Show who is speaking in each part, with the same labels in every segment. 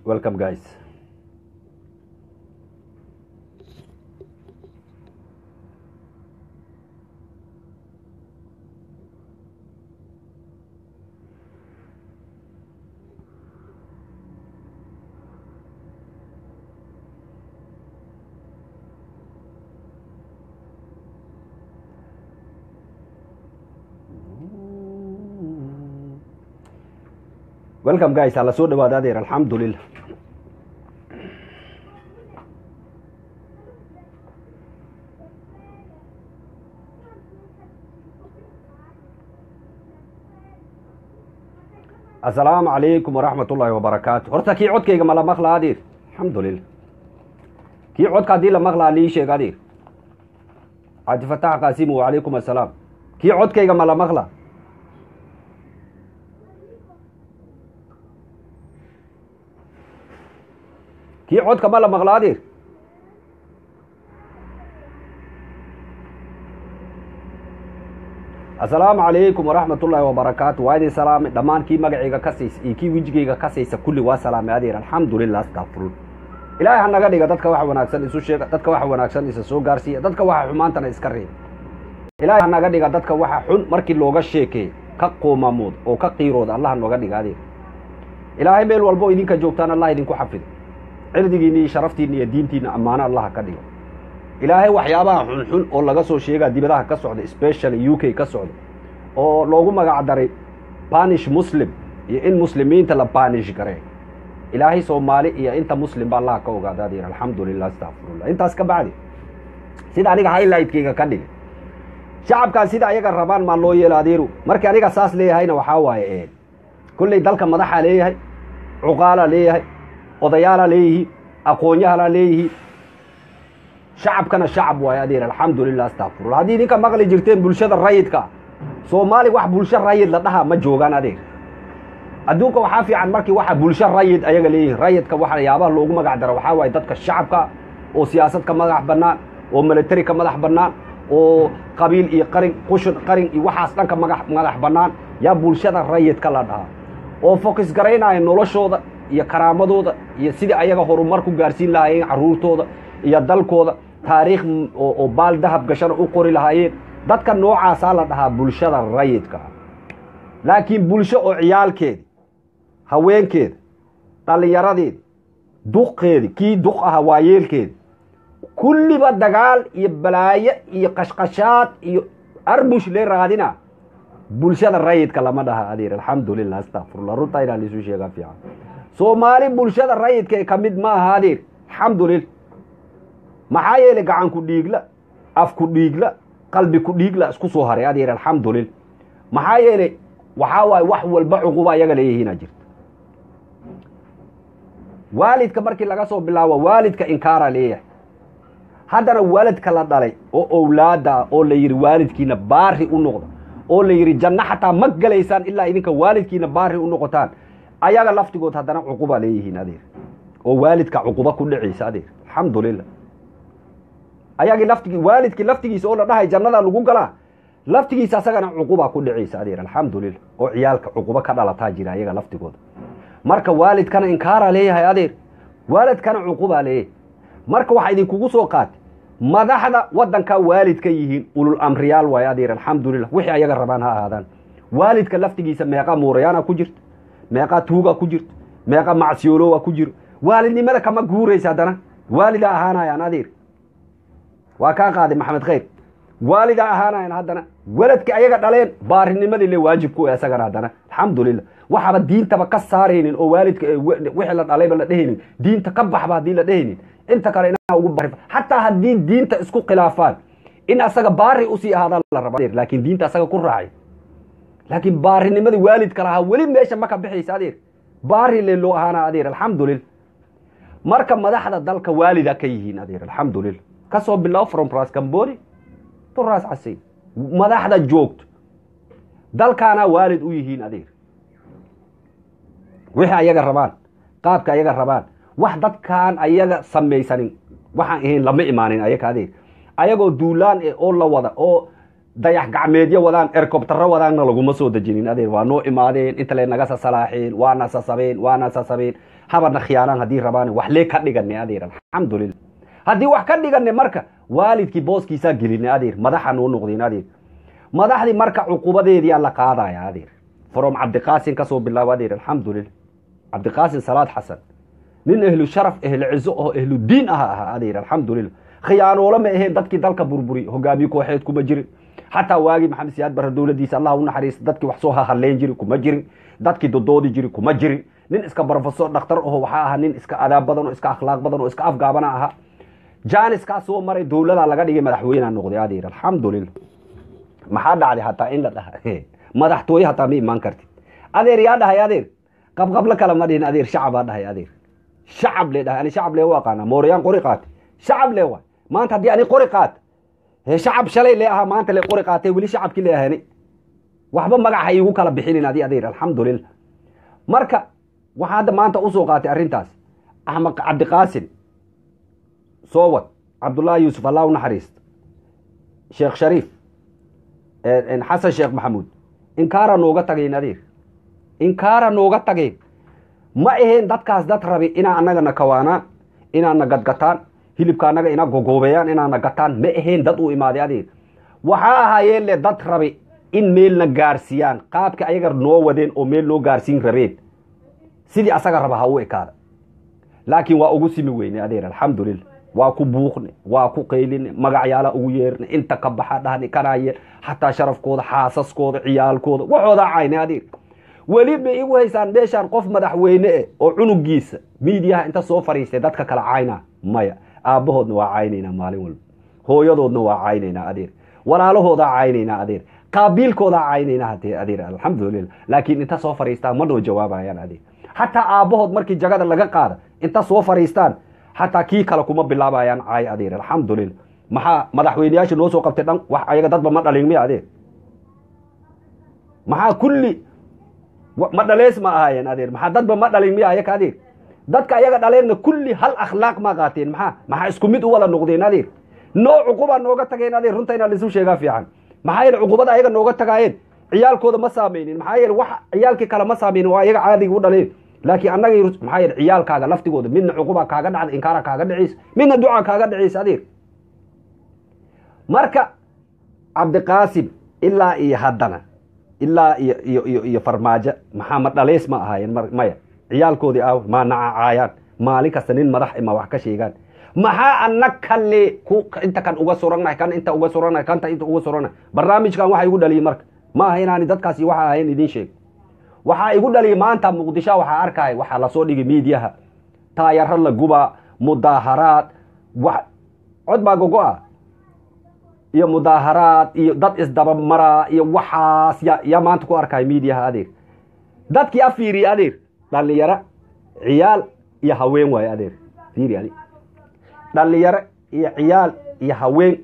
Speaker 1: welcome guys welcome guys hala soo dhawaada adeer alxamdulilah asalaamu calaykum waraxmat ullaahi wabarakaatu horta kii codkayga ma la maqlaa adeer alxamdulilah kii codka haddii la maqlaa lii sheeg adeer cabdifatax qaasimu wacalaykum assalaam kii codkayga ma la maqlaa kii codka ma la maqlaa adeer asalaamu calaykum waraxmat ullaahi wabarakaatu waa idin salaamay dhammaan kii magacayga kasaysa iyo kii wejigayga kasaysa kulli waa salaamay adeer alxamdulilah astaqfirun ilaahay ha naga dhiga dadka waxa wanaagsan isu sheega dadka waxa wanaagsan isa soo gaarsiiya dadka waxa xumaantana iska reeba ilaahay ha naga dhiga dadka waxa xun markii looga sheekeeyo ka qoomamood oo ka qiirooda allah nooga dhiga adeer ilaahay meel walbo idinka joogtaan allah idinku xafido cirdigiinna iyo sharaftiinna iyo diintiinna ammaano allaha ka dhigo ilaahay waxyaabaha xunxun oo laga soo sheegaa dibadaha ka socda specially u k ka socda oo loogu magac daray banish muslim iyo in muslimiinta la banish garee ilaahay soomaali iyo inta muslim ba allaha ka ogaada adeer alxamdulilah astaqfirullah intaas ka bacdi sida aniga highlightkayga ka dhigay shacabkaan sida ayaga rabaan maa loo yeelo adeeru markii aniga saas leeyahayna waxaa waaye kolley dalka madaxaa leeyahay cuqaalaa leeyahay odayaalaa leeyihiin aqoonyahalaa leeyihiin shacabkana shacab waayo adeer alxamdulilah astaqfirullah haddii idinka maqli jirteen bulshada rayidka soomaali wax bulsho rayid la dhahaa ma joogaan adeer adduunka waxaa fiican markii waxa bulsho rayid ayaga leeyihiin rayidka waxyaabaha loogu magac daro waxaa waaye dadka shacabka oo siyaasad ka madax bannaan oo military ka madax bannaan oo qabiil iyo qarin qushun qarin iyo waxaas dhanka maga madax bannaan yaa bulshada rayidka la dhahaa oo focus garaynaya noloshooda iyo karaamadooda iyo sidii ayaga horumar ku gaarsiin lahaayeen carruurtooda iyo dalkooda taariikh oo baal dahab gashana u qori lahaayeen dadka noocaasaa la dhahaa bulshada rayidka laakiin bulsho oo ciyaalkeedi haweenkeeda dhallinyaradeedi duqeedi kii duq aha waayeelkeedi kulliba dagaal iyo balaayo iyo qashqashaad iyo arbush lee raadina bulshada rayidka lama dhaha adeer alxamdulilah astaqfirullah runtaa inaa laisu sheegaa fiican soomaali bulshada rayidka ka mid ma aha adeer alxamdulilah maxaa yeelay gacan ku dhiigla af ku dhiigla qalbi ku dhiigla isku soo haray adeer alxamdulilah maxaa yeelay waxaa waaye wax walba cuquba ayaga leeyihiina jirta waalidka markii laga soo bilaabo waalidka inkaara leeyahay haddana waalidka la dhalay oo owlaada oo la yidhi waalidkiina baari u noqda oo la yidhi janno xataa ma gelaysaan ilaa idinka waalidkiina baari u noqotaan ayaga laftigood haddana cuquba leeyihiin adeer oo waalidka cuquba ku dhacaysa adeer alxamdulilah ayagii laftigii waalidkii laftigiisa oo la dhahay jannada lagu galaa laftigiisa asagana cuquba ku dhacaysa adeer alxamdulilah oo ciyaalka cuquba ka dhalataa jira ayaga laftigooda marka waalidkana inkaara leeyahay adeer waalidkana cuquba leeyahay marka waxaa idinkugu soo qaatay madaxda waddankaa waalid ka yihiin ulul amriyaal waayo adeer alxamdulilah wixii ayaga rabaan ha ahaadaan waalidka laftigiisa meeqa muurayaana ku jirta meeqa tuuga ku jirta meeqa macsiyoolowa ku jiro waalidnimada kama guuraysa haddana waalida ahaanayaan adeer waa kaa qaaday maxamed khayr waalida ahaanayan haddana weladki ayaga dhaleen baarinimadii le waajib ku isagana haddana alxamdulilah waxaaba diintaba ka saaraynin oo waalidka wixii la dhalayba la dhehaynin diinta ka baxba haddii la dhehaynin inta kale inaa ugu bari xataa haddii diinta isku khilaafaan in asaga baari usii ahaadaan la raba laakiin diinta asaga ku raacay laakiin baarinimadii waalidka lahaa weli meesha ma ka bixaysa adeer baari le loo ahaana adeer alxamdulilah marka madaxda dalka waalida ka yihiin adeer alxamdulilah kasoo bilow from ras camboni to ras casay madaxda joogto dalkaanaa waalid u yihiin adeer wixii ayaga rabaan qaabka ayaga rabaan wax dadkaan ayaga samaysanin waxaan ahayn lama imaanin ayaga adeer ayagoo duulaan e oo la wada oo dayax gacmeedyo wadaan ercobtaro wadaanna laguma soo dejinin adeer waa noo imaadeen inta le naga sasalaaxeen waana sasabeen waana sasabeen habarna khiyaanaan haddii rabaan wax lee ka dhigane adeer alxamdulilah haddii wax ka dhigane marka waalidkii booskiisaa geline adeer madaxa noo noqdeen adeer madaxdii marka cuqubadeediyaa la qaadaya adeer from cabdiqaasin kasoo bilaabo adeer alxamdulilah cabdiqaasin salaad xasan nin ehlu sharaf ehlu cizo oo ehlu diin aha ahaa adeer alxamdulilah khiyaanoolo ma aheen dadkii dalka burburi hogaamiye kooxeed kuma jirin xataa waagii maxamed siyaad barre dowladiisa allah u naxariista dadkii wax soo hahaleyn jiri kuma jirin dadkii dodoodi jiri kuma jirin nin iska barofesor dhakhtar aho waxaa ahaa nin iska adaab badan oo iska akhlaaq badan oo iska afgaabana ahaa janiskaa soo maray dowladaa laga dhigay madaxweynea noqday adeer alxamdulilah maxaa dhacday hataa in la dhaha madaxtooye hataa ma imaan kartid adeer yaa dhahay adeer qabqablo kale ma dhihin adeer shacabaa dhahay adeer shacab le dhahay ani shacab lee u aqaana mooriyaan qori qaate shacab le waay maanta haddii ani qori qaat he shacab shalay lee ahaa maanta le qori qaatay weli shacabkii le ahani waxba magaxa iigu kala bixinin adi adeer alxamdulilah marka waxaa hadda maanta usoo qaatay arrintaas axmed cabdiqaasin soowad cabdullaahi yuusuf allah u naxariista sheekh shariif xasan sheekh maxamuud inkaara nooga tageen adeer inkaara nooga tageen ma aheen dadkaas dad rabi inaa annagana kawaanaan inaana gadgataan hilibka annaga ina gogoobeeyaan inaana gataan ma aheen dad uu imaaday adeer waxaa ahaayeen le dad rabi in meelna gaarsiiyaan qaabka ayaga noo wadeen oo meel noo gaarsiin rabeen sidii asaga raba ha u ekaada laakiin waa ugu simi weyne adeer alxamdulilah waa ku buuqne waa ku qayline magacyaala ugu yeerne inta ka baxa dhahni kanaaye xataa sharafkooda xaasaskooda ciyaalkooda waxoodaa cayne adeer weli ma igu haysaan meeshaan qof madaxweyne eh oo cunugiisa miidiyaha inta soo fariistay dadka kala cayna maya aabbahoodna waa caynaynaa maalin walba hooyadoodna waa caynaynaa adeer walaalahoodaa caynaynaa adeer qaabiilkoodaa caynaynaa hadee adeer alxamdulilah laakiin inta soo fariistaan ma noo jawaabayaan adeer xataa aabbahood markii jagada laga qaada inta soo fariistaan xataa kii kale kuma bilaabayaan caay adeer alxamdulilah maxaa madaxweyneyaasha noo soo qabtay dhan wax ayaga dadba ma dhalin miya adeer maxaa kulli ma dhalees ma ahaayeen adeer maxaa dadba ma dhalin miya ayaka adeer dadka ayaga dhaleenna kulli hal akhlaaq ma qaateen maxaa maxaa isku mid u wada noqdeen adeer noo cuqubaa nooga tageen adeer runta inaa laisu sheegaa fiican maxaa yeele cuqubada ayaga nooga tagaayeen ciyaalkooda ma saameynin maxaa yeele wax ciyaalkii kale ma saameynin waa ayaga caadiga u dhaleen laakiin annagii maxaa yeele ciyaalkaaga laftigooda midna cuquba kaaga dhacda inkaara kaaga dhacaysa midna duca kaaga dhacaysa adeer marka cabdiqaasim ilaa iyo haddana ilaa iyo iyo iyo iyo farmaajo maxaa ma dhaleys ma ahaayeen maya ciyaalkoodii aaw maa nacacaayaan maalin kasta nin madax ima wax ka sheegaan maxaa anag kale ku inta kan uga surannahay kan inta uga surannahay kanta inta uga surannahay barnaamijkan waxa igu dhaliyay marka ma aha inaani dadkaasi waxa ahayn idin sheeg waxaa igu dhaliyay maanta muqdisho waxaa arkaya waxaa lasoo dhigay miidiyaha taayaro la gubaa mudaaharaad wax cod baa gogo-a iyo mudaaharaad iyo dad isdabamaraa iyo waxaas ya yaa maanta ku arkaya miidiyaha adeer dadkii a fiiriye adeer dhalinyaro ciyaal iyo haween waaye adeer fiiri adi dhalinyaro iyo ciyaal iyo haween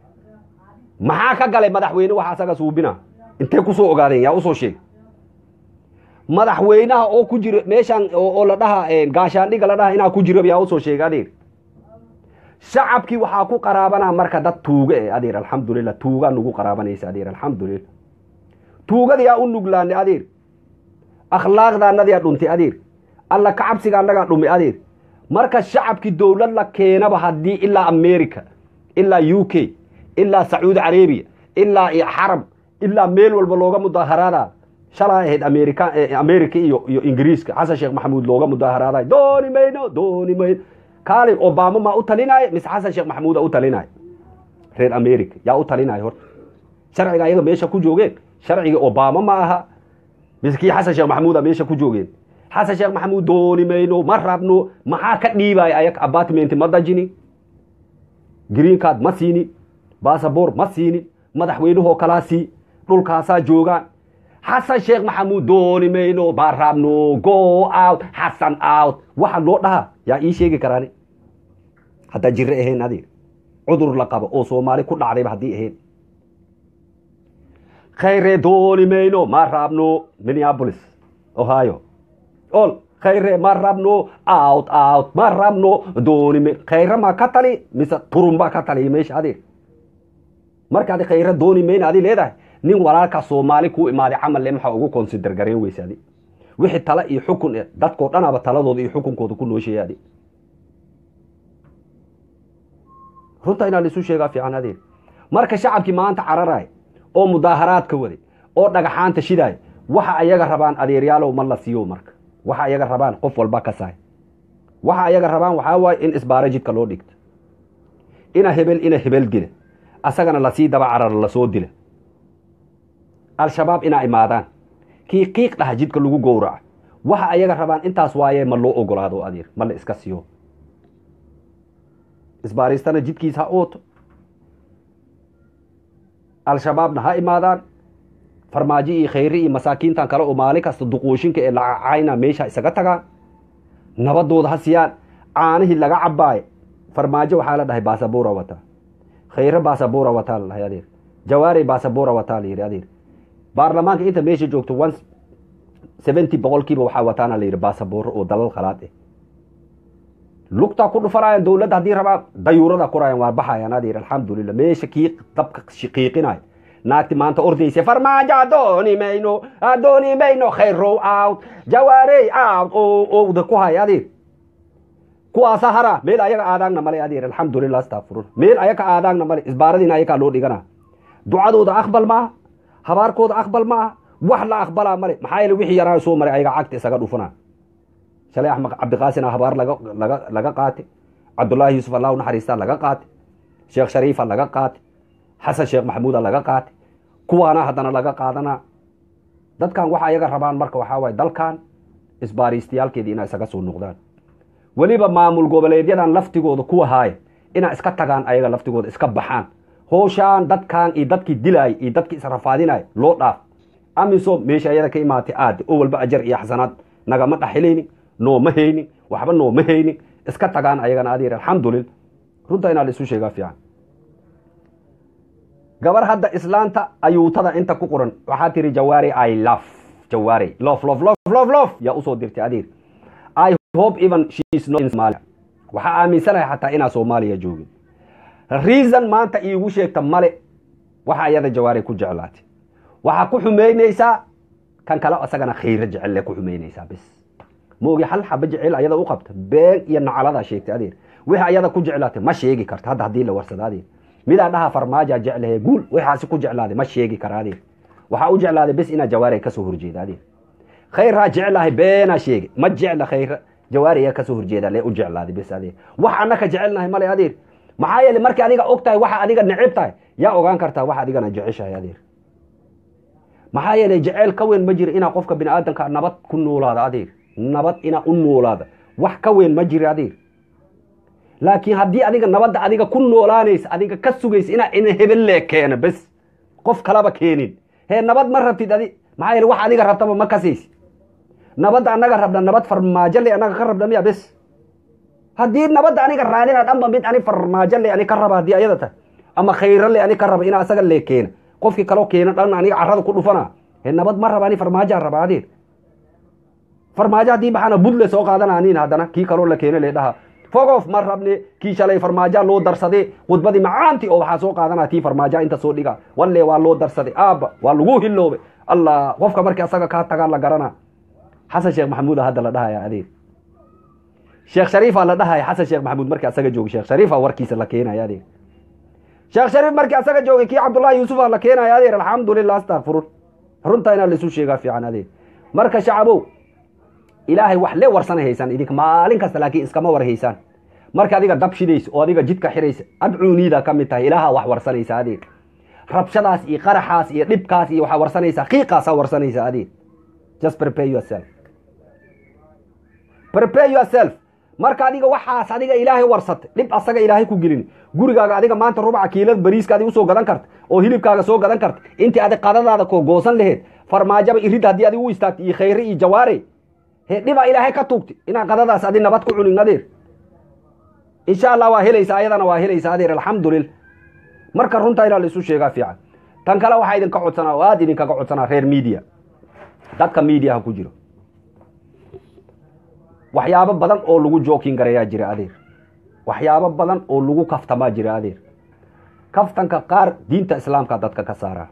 Speaker 1: maxaa ka galay madaxweyne waxa asaga suubina intee kusoo ogaadeen yaa usoo sheeg madaxweynaha oo ku jiro meeshaan oo la dhaha gaashaandhiga la dhaha inaa ku jiro yaa usoo sheega adeer shacabkii waxaa ku qaraabanaa marka dad tuuga eh adeer alxamdulilah tuugaa nugu qaraabanaysa adeer alxamdulilah tuugada yaa u nuglaanay adeer akhlaaqda annadaa dhuntay adeer alla kacabsiga annagaa dhumay adeer marka shacabkii dowlad la keenaba haddii ilaa america ilaa u k ilaa sacuudi carabiya ilaa xarab ilaa meel walba looga mudaaharaada shalaa ahayd amerika america iyo iyo ingiriiska xasan sheekh maxamuud looga mudaaharaadayo dooni mayno dooni mayno kaalin obama maa u talinaayo mise xasan sheekh maxamuuda u talinaayo reer america yaa u talinaayo horta sharciga ayaga meesha ku joogeen sharciga obama ma aha mise kii xasan sheekh maxamuuda meesha ku joogeen xasan sheekh maxamuud dooni mayno ma rabno maxaa ka dhiibaya ayak apartment ma dajinin green card ma siinin bassabor ma siinin madaxweynahoo kalaa sii dhulkaasaa joogaan xasan sheekh maxamuud dooni mayno ma rabno go out xasan out waxa loo dhahaa yaa ii sheegi karaani haddaa jiro ahayn adeer cudur la qabo oo soomaali ku dhacdayba haddii ahayn khayre dooni mayno ma rabno minneapolis ohio ol khayre ma rabno out out ma rabno dooni may khayre ma ka tali mise turun baa ka taliya meesha adeer markaadi khayra dooni mayna adi leedahay nin walaalkaa soomaali kuu imaaday camal le maxaa ugu consider gareen weysa adi wixii tala iyo xukun eh dadkoo dhanaba taladooda iyo xukunkooda ku noosheeya adi runta inaa laisu sheegaa fiican adeer marka shacabkii maanta cararaay oo mudaaharaadka waday oo dhagaxaanta shidaay waxa ayaga rabaan adeeryaalow ma la siiyo marka waxa ayaga rabaan qof walba ka sahay waxa ayaga rabaan waxaa waaye in isbaara jidka loo dhigto ina hebel ina hebel dila asagana lasii daba carar lasoo dila al-shabaab inaa imaadaan kii qiiq dhaha jidka lagu gowraca waxa ayaga rabaan intaas waaye ma loo ogolaado adeer ma la iska siiyo isbaaristana jidkiis ha ooto al-shabaabna ha imaadaan farmaajo iyo khayri iyo masaakiintan kale oo maalin kasta duquushinka ee lacacayna meesha isaga tagaan nabadooda ha siiyaan caanihii laga cabaaye farmaajo waxaa la dhahay basabuura wataa khayre basabuura wataa la dhahay adeer jawaari basabuura wataa la yidhi adeer baarlamaanka inta meesha joogto one seventy boqolkiiba waxaa wataana la yidhi basabuuro oo dalal khalaad eh lugtaa ku dhufanayaan dowladda haddii rabaa dayuurada kurayaan waa baxayaan adeer alxamdulilah meesha kii dabka qiiqinayo naagti maanta ordaysa farmaajo adooni mayno adooni mayno khayrow out jawaarey out owda ku haya adeer kuwaasa hara meel ayaga aadaagna male adeer alxamdulilah astafurun meel ayaga aadaagna male isbaaradiina ayagaa loo dhigana ducadooda aqbal maaha habaarkooda aqbal maaha wax la aqbalaa male maxaa yeele wixii yaraa soo maray ayaga cagta isaga dhufana shalay axmed cabdiqaasina habaar laga laga laga qaate cabdullaahi yuusuf allah naxariista laga qaate sheekh shariifa laga qaate xasan sheekh maxamuuda laga qaate kuwaana haddana laga qaadanaa dadkan waxa ayaga rabaan marka waxaa waaye dalkan isbaariistayaalkeedii inaa isaga soo noqdaan weliba maamul goboleedyadan laftigooda kuwa haaya inaa iska tagaan ayaga laftigooda iska baxaan hooshaan dadkan iyo dadkii dilaaya iyo dadkii israfaadinaya loo dhaaf amisom meesha ayada ka imaatay aade oo walba ajar iyo xasanaad nagama dhaxilaynin nooma haynin waxba nooma haynin iska tagaan ayagana adeer alxamdulil runta inaa la isu sheegaa fiican gabar hadda islaanta ayuutada inta ku qoran waxaa tiri jawaari i love jawaari lof lof lof lof lof yaa usoo dirtay adeer i hope even she is not in Somalia waxaa aaminsanahay xataa inaa soomaaliya joogin reason maanta iigu sheegta male waxa ayada jawaari ku jeclaatay waxaa ku xumeynaysaa kan kale isagana khayro jecelle ku xumeynaysaa bis moogi hal xaba jecel ayada u qabta been iyo nacaladaa sheegtay adeer wixii ayada ku jeclaatay ma sheegi karta hadda haddii la warsada adeer midaa dhaha farmaaja jeclahe guul waxaasi ku jeclaaday ma sheegi kara adeer waxaa u jeclaaday bis inaa jawaari kasoo horjeeda adeer khayraa jeclahay beenaa sheegay ma jecla khayra jawaariya kasoo horjeeda lee u jeclaaday bis adeer wax annaka jecelnahay male adeer maxaa yeele markii adiga og tahay waxa adiga necib tahay yaa ogaan kartaa wax adigana jeceshahay adeer maxaa yeele jeceyl ka weyn ma jiro inaa qofka bini aadamka nabad ku noolaada adeer nabad inaa u noolaada wax ka weyn ma jiro adeer laakiin haddii adiga nabadda adiga ku noolaanaysa adiga ka sugaysa inaa ina hebelle keena bes qof kalaba keenin hee nabad ma rabtid adi maxaa yeele wax adiga rabtaba ma kasaysi nabadda anaga rabna nabad farmaajo le anaga ka rabna miya bes haddii nabadda aniga raadina dhanba mid ani farmaajo le ani ka raba haddii ayada tahay ama khayro le ani ka raba inaa asaga le keena qofkii kaloo keena dhan aniga carada ku dhufana hee nabad ma raba ani farmaajoa raba adeer farmaajo haddii baxana budle soo qaadana anin haddana kii kaloo la keena le dhaha fogof ma rabne kii shalay farmaaja loo darsade khudbadii macaanti oo waxaa soo qaadana tii farmaaja inta soo dhiga walle waa loo darsaday aabba waa lagu hiloobe allah qofka markii asaga kaa tagaa la garana xasan sheekh maxamuuda hadda la dhahaya adeer sheekh shariifa la dhahaya xasan sheekh maxamuud markii asaga jooga sheekh shariifa warkiisa la keenaya adeer sheekh shariif markii asaga joogay kii cabdullaahi yuusufa la keenaya adeer alxamdulilah astakfirun runta inaa laisu sheegaa fiican adeer marka shacabow ilaahay wax le warsana haysaan idinka maalin kasta laakiin iskama war haysaan marka adiga dab shidaysa oo adiga jidka xiraysa adcuuniida ka mid tahay ilaaha wax warsanaysa adeer rabshadaas iyo qaraxaas iyo dhibkaas iyo waxaa warsanaysaa qiiqaasaa warsanaysa adeer just prepare yourself prepare yourself marka adiga waxaas adiga ilaahay warsatay dhib asaga ilaahay ku gelin gurigaaga adiga maanta rubaca kiilada bariiska adi usoo gadan karta oo hilibkaaga soo gadan karta intii adig qadadaada ko goosan laheed farmaajaba irid haddii adig u istaagtay iyo khayre iyo jawaare he dhibaa ilaahay ka tuugtay inaa qadadaas adi nabad ku cunin adeer insha allah waa helaysa ayadana waa helaysa adeer alxamdulillah marka runtaa inaa la isu sheegaa fiican tan kale waxaa idinka codsanaa oo aada idinkaga codsanaa reer media dadka mediaha ku jiro waxyaabo badan oo lagu jookin garayaa jira adeer waxyaabo badan oo lagu kaftamaa jira adeer kaftanka qaar diinta islaamka dadka ka saara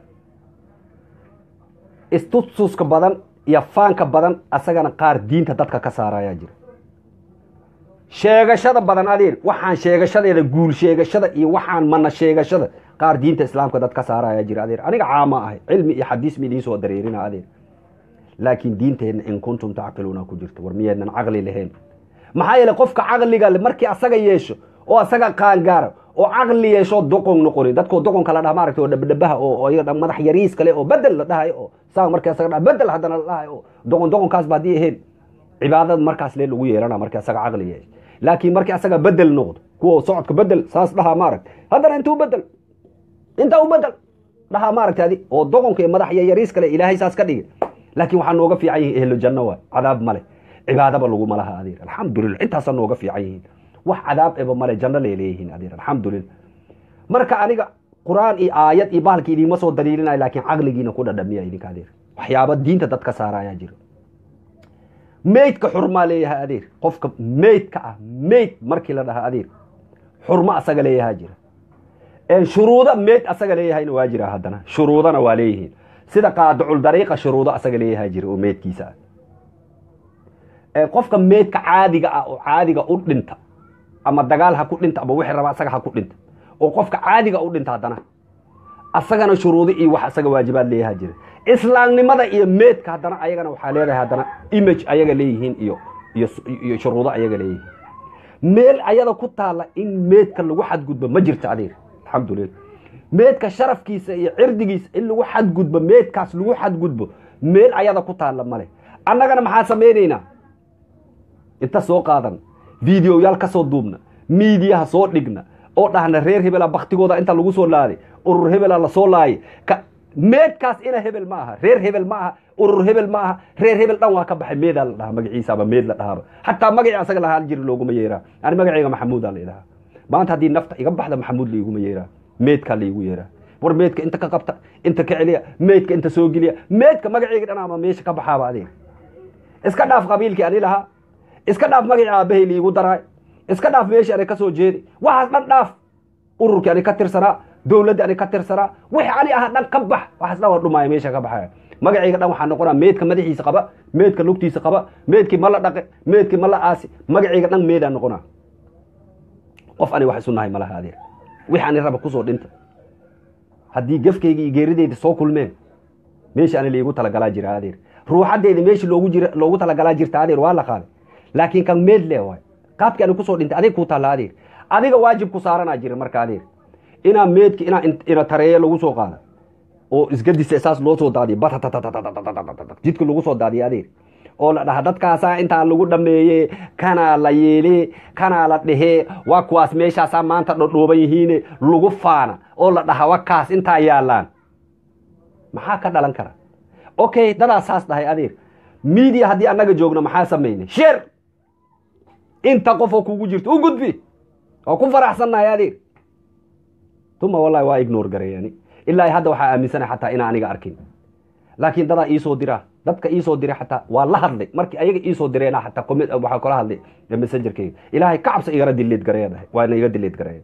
Speaker 1: istustuska badan iyo faanka badan asagana qaar diinta dadka ka saara ayaa jira sheegashada badan adeer waxaan sheegashadeeda guul sheegashada iyo waxaan mana sheegashada qaar diinta islaamka dad ka saara ayaa jira adeer aniga caama ahay cilmi iyo xadiis ma idiin soo dareerina adeer laakiin diinteenna in kuntum tacqiluuna ku jirto war miyeednan caqli lahayn maxaa yeele qofka caqliga le markii asaga yeesho oo asaga qaangaara oo caqli yeesho doqon noqonin dadkoo doqonka la dhaha maaragta oo dhabdhabaha oo iyaga madax yariis kale oo bedel la dhahayo oo saa markii asaga dhaha bedel haddana la dhahayo oo doqon doqonkaasba haddii ahayn cibaadada markaas lee lagu yeelana markii asaga caqli yeesho laakiin markii asaga bedel noqdo kuwa socodka bedel saas dhahaa maaragta haddana intuu bedel intaa u bedel dhahaa maaragta adi oo doqonka iyo madax yariis kale ilaahay saas ka dhigay laakiin waxaa nooga fiican yihiin ehlo janno waay cadaab male cibaadaba laguma laha adeer alxamdulilah intaasaa nooga fiican yihiin wax cadaab eba male janno lay leeyihiin adeer alxamdulilah marka aniga qur-aan iyo aayad iyo bahalki idiinma soo daliilinayo laakiin caqligiina ku dhadhamiya idinka adeer waxyaaba diinta dadka saara ayaa jira meydka xurmaa leeyahay adeer qofka meydka ah meyd markii la dhaha adeer xurmo asaga leeyahaa jira shuruudo meyd asaga leeyahayna waa jira haddana shuruudana waa leeyihiin sida qaadicul dariiqa shuruudo asaga leeyahaa jira oo meydkiisa ah qofka meydka caadiga ah oo caadiga u dhinta ama dagaal ha ku dhinta ama wixii raba asaga ha ku dhinta oo qofka caadiga u dhinta haddana asagana shuruudo iyo wax asaga waajibaad leeyahaa jira islaamnimada iyo meedka haddana ayagana waxaa leedahay haddana image ayaga leeyihiin iyo iyo shuruudo ayaga leeyihiin meel ayada ku taalla in meedka lagu xadgudbo ma jirto adeer alxamdulilah meedka sharafkiisa iyo cirdigiisa in lagu xadgudbo meedkaas lagu xadgudbo meel ayada ku taalla male annagana maxaa samaynaynaa inta soo qaadan videoyaal ka soo duubna miidiyaha soo dhigna oo dhahna reer hebela baktigooda inta lagu soo laaday urur hebela lasoo laayay meedkaas ina hebel ma aha reer hebel ma aha urur hebel ma aha reer hebel dhan waa ka baxay meedaa la dhahaa magaciisaaba meed la dhahaaba xataa magacii asaga lahaan jiri looguma yeeraa ani magacayga maxamuudaa la idhahaa maanta haddii nafta iga baxda maxamuud laiguma yeeraa meedkaa laigu yeeraa war meedka inta ka qabta inta ka celiya meedka inta soo geliya meedka magaceyga dhan ama meesha ka baxaaba adeeg iska dhaaf qabiilkii ani lahaa iska dhaaf magacii aabbahay liigu daraay iska dhaaf meeshii ani ka soo jeedi waxaas dhan dhaaf ururkii ani ka tirsanaa dowladda ani ka tirsanaa wixii ani aha dhan ka bax waxaas dhan waa dhumaaya meesha ka baxaya magacayga dhan waxaa noqonaa meedka madaxiisa qaba meedka lugtiisa qaba meedkii ma la dhaqe meedkii ma la aasi magacayga dhan meedaa noqonaa qof ani wax isu nahay malaha adeer wixii ani raba kusoo dhinta haddii gefkayga iyo geerideyda soo kulmeen meesha ani laigu talagalaa jira adeer ruuxadeyda meeshii loogu jira loogu talagalaa jirta adeer waa la qaaday laakiin kan meed le waay qaabkii ani kusoo dhintay adig kuu taalla adeer adiga waajib ku saaranaa jira marka adeer inaa meedki inaa ina tareeye lagu soo qaada oo isgadisa saas loo soo daadiyo jidka lagu soo daadiyo adeer oo la dhaha dadkaasaa intaa lagu dhameeye kanaa la yeele kanaa la dhehee waa kuwaas meeshaasaa maanta dhodhooban yihiine lagu faana oo la dhaha wakaas intaa yaallaan maxaa ka dhalan kara okay dadaa saas dhahay adeer miidiya haddii annaga joogno maxaa samaynay sheer inta qofoo kugu jirto u gudbi oo ku faraxsannahay adeer tuma wallahi waa ignore gareeyani ilaa hadda waxaa aaminsanay xataa inaa aniga arkin laakiin dadaa iisoo diraa dadka iisoo diray xataa waa la hadlay markii ayaga iisoo direena xataa comment waxaa kala hadlay messengerkeyga ilaahay ka cabsa igana dileed gareeya dhahay waana iga dileed gareeya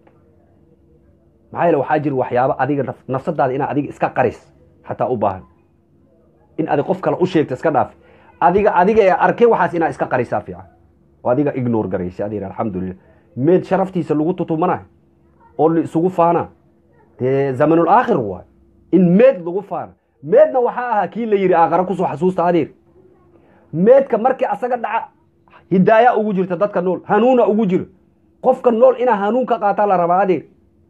Speaker 1: maxaa yeele waxaa jira waxyaaba adiga nafsadaada inaa adiga iska qaris xataa u baahan in adig qof kale u sheegto iska dhaafi adiga adiga ee arkay waxaas inaa iska qarisaa fiican oo adiga ignore garaysa adeer alxamdulilah meed sharaftiisa lagu tutumanayo oo la isugu faana dee zamanul aakhir waay in meed lagu faana meedna waxaa ahaa kii la yidhi aakhare kusoo xasuusta adeer meedka markii asaga dhaca hidaaya ugu jirta dadka nool hanuuna ugu jiro qofka nool inaa hanuun ka qaataa la rabaa adeer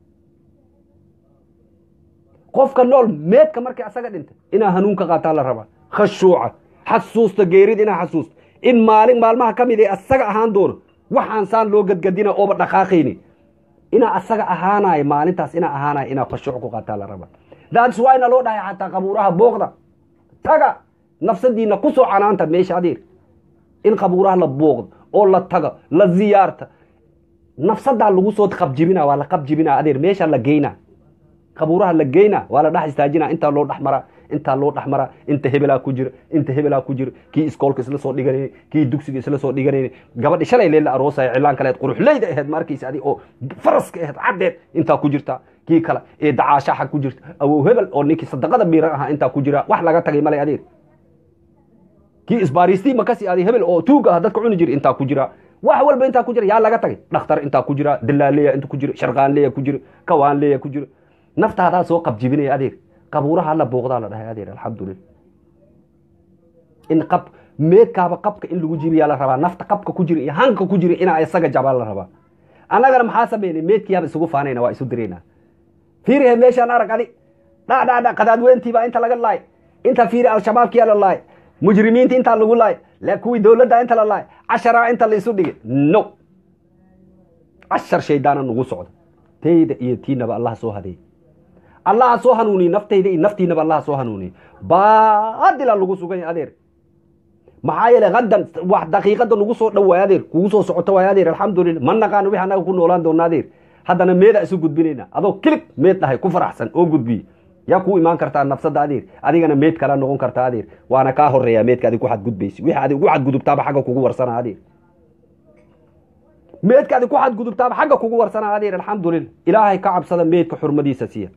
Speaker 1: qofka nool meedka markii asaga dhinta inaa hanuun ka qaataa la rabaa khashuuca xasuusta geerid inaa xasuusta in maalin maalmaha ka mid ee asaga ahaan doono waxaan saan loo gadgadina ooba dhaqaaqayni inaa asaga ahaanayo maalintaas inaa ahaanayo inaa khashuuc ku qaataa la rabaa daadis waa ina loo dhahay xataa qabuuraha booqda taga nafsadiina ku soo canaanta meesha adeer in qabuuraha la booqdo oo la tago la ziyaarta nafsadaa lagu soo qabjibina waa la qabjibina adeer meesha la geyna qabuuraha la geyna waa la dhex istaajina intaa loo dhex maraa intaa loo dhex maraa inta hebelaa ku jira inta hebelaa ku jira kii iskoolka isla soo dhiganayni kii dugsiga isla soo dhiganayni gabadhi shalay leela aroosaya cilaan kaleed quruxleyda aheed markiisa adi oo faraska aheed caddeed intaa ku jirta kii kale ee dacaashaxa ku jirta awow hebel oo ninkii sadaqada miiran ahaa intaa ku jira wax laga tagay male adeer kii isbaariistii makasi aaday hebel oo tuuga ah dadka cuni jira intaa ku jira wax walba intaa ku jira yaa laga tagay dhakhtar intaa ku jira dalaaleya inta ku jira sharqaanleya ku jira kawaanleya ku jira naftaadaa soo qabjibinaya adeer qabuuraha la booqdaa la dhahay adeer alxamdulillah in qab meedkaaba qabka in lagu jibiyaa la rabaa nafta qabka ku jira iyo hanka ku jira inaa isaga jabaa la rabaa annagana maxaa sameynay meedkiyaaba isugu faanayna waa isu diraynaa fiirihe meeshaan arag adi dha dha dha qadaadweyntiibaa inta laga laay inta fiiri al-shabaabkiyaa la laay mujrimiinta intaa lagu laay la kuwii dowladda inta la laay casharaa inta la isu dhigay no cashar shaydaana nagu socda tayda iyo tiinaba allah soo hadeey allaha soo hanuuniye naftayda iyo naftiinaba allaha soo hanuuniye baadila lagu sugan yahay adeer maxaa yeele hadan wax daqiiqada nagu soo dhow waay adeer kugu soo socoto waay adeer alxamdulillah ma naqaano wixii annaga ku noolaan doona adeer haddana meeda isu gudbinayna adoo kilig meed dhahay ku faraxsan oo gudbiye yaa kuu imaan kartaa nafsada adeer adigana meed kala noqon kartaa adeer waana kaa horeeyaa meedka adig ku xadgudbaysi wixii adig ugu xadgudubtaaba xagga kugu warsana adeer meedka adig ku xadgudubtaaba xagga kugu warsana adeer alxamdulillah ilaahay ka cabsada meedka xurmadiisa siiya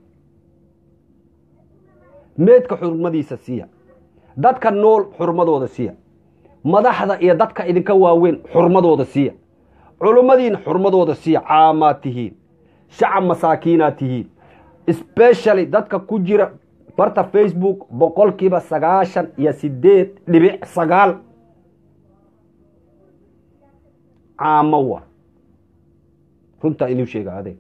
Speaker 1: meedka xurmadiisa siiya dadka nool xurmadooda siiya madaxda iyo dadka idinka waaweyn xurmadooda siiya culummadiina xurmadooda siiya caamaad tihiin shacab masaakiinaad tihiin specially dadka ku jira barta facebook boqolkiiba sagaashan iyo sideed dhibic sagaal caamo waa runtaa inuu sheega adeeg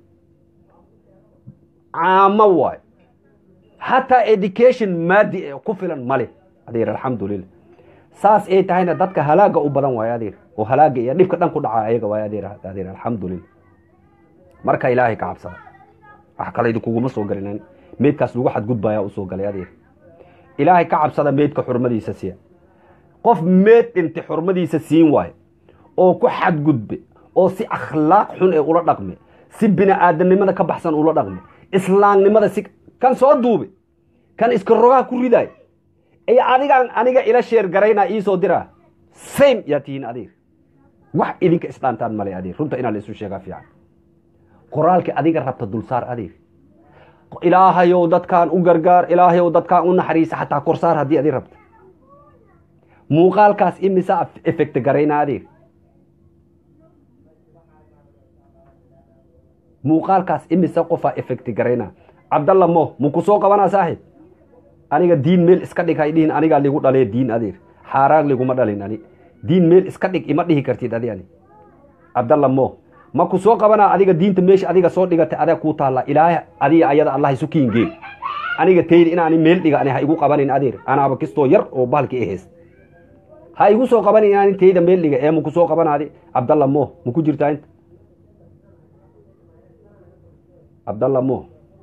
Speaker 1: caamo waay hataa education maadi ee ku filan male adeer alxamdulillah saas ay tahayna dadka halaaga u badan waayo adeer oo halaaga iyo dhibka dhan ku dhaca ayaga waayo adeer adeer alxamdulillah marka ilaahay ka cabsada wax kale idinkuguma soo galin meedkaas lagu xadgudbaya usoo galay adeer ilaahay ka cabsada meedka xurmadiisa siiya qof meed dhintay xurmadiisa siin waayo oo ku xadgudbe oo si akhlaaq xun ee ula dhaqme si bini aadamnimada ka baxsan ula dhaqme islaamnimada si kan soo duube kan iska rogaha ku ridaay iyo adigaan aniga ila sheer garaynaa iisoo diraa same yaa tihiin adeer wax idinka isdhaantaan male adeer runta inaa la isu sheegaa fiican qoraalka adiga rabta dulsaar adeer ilaahayow dadkaan u gargaar ilaahayow dadkaan u naxariisa xataa korsaar haddii adi rabta muuqaalkaas imisa effect garayna adeer muuqaalkaas imisa qofaa effect garayna cabdalla mo muku soo qabanaa saaxib aniga diin meel iska dhig hay dhihin anigaa ligu dhalee diin adeer xaaraan liguma dhalin ani diin meel iska dhig ima dhihi kartid adi ani cabdalla mo ma ku soo qabanaa adiga diinta meesha adiga soo dhigatay adaa kuu taallaa ilaahay adiga ayada allah isu kiingeen aniga tayda inaani meel dhiga ani ha igu qabanin adeer anaaba kistoo yar oo bahalki ahays ha igu soo qabanin inaani tayda meel dhiga ee maku soo qabanaadi cabdalla mo maku jirtaa inta cabdalla mo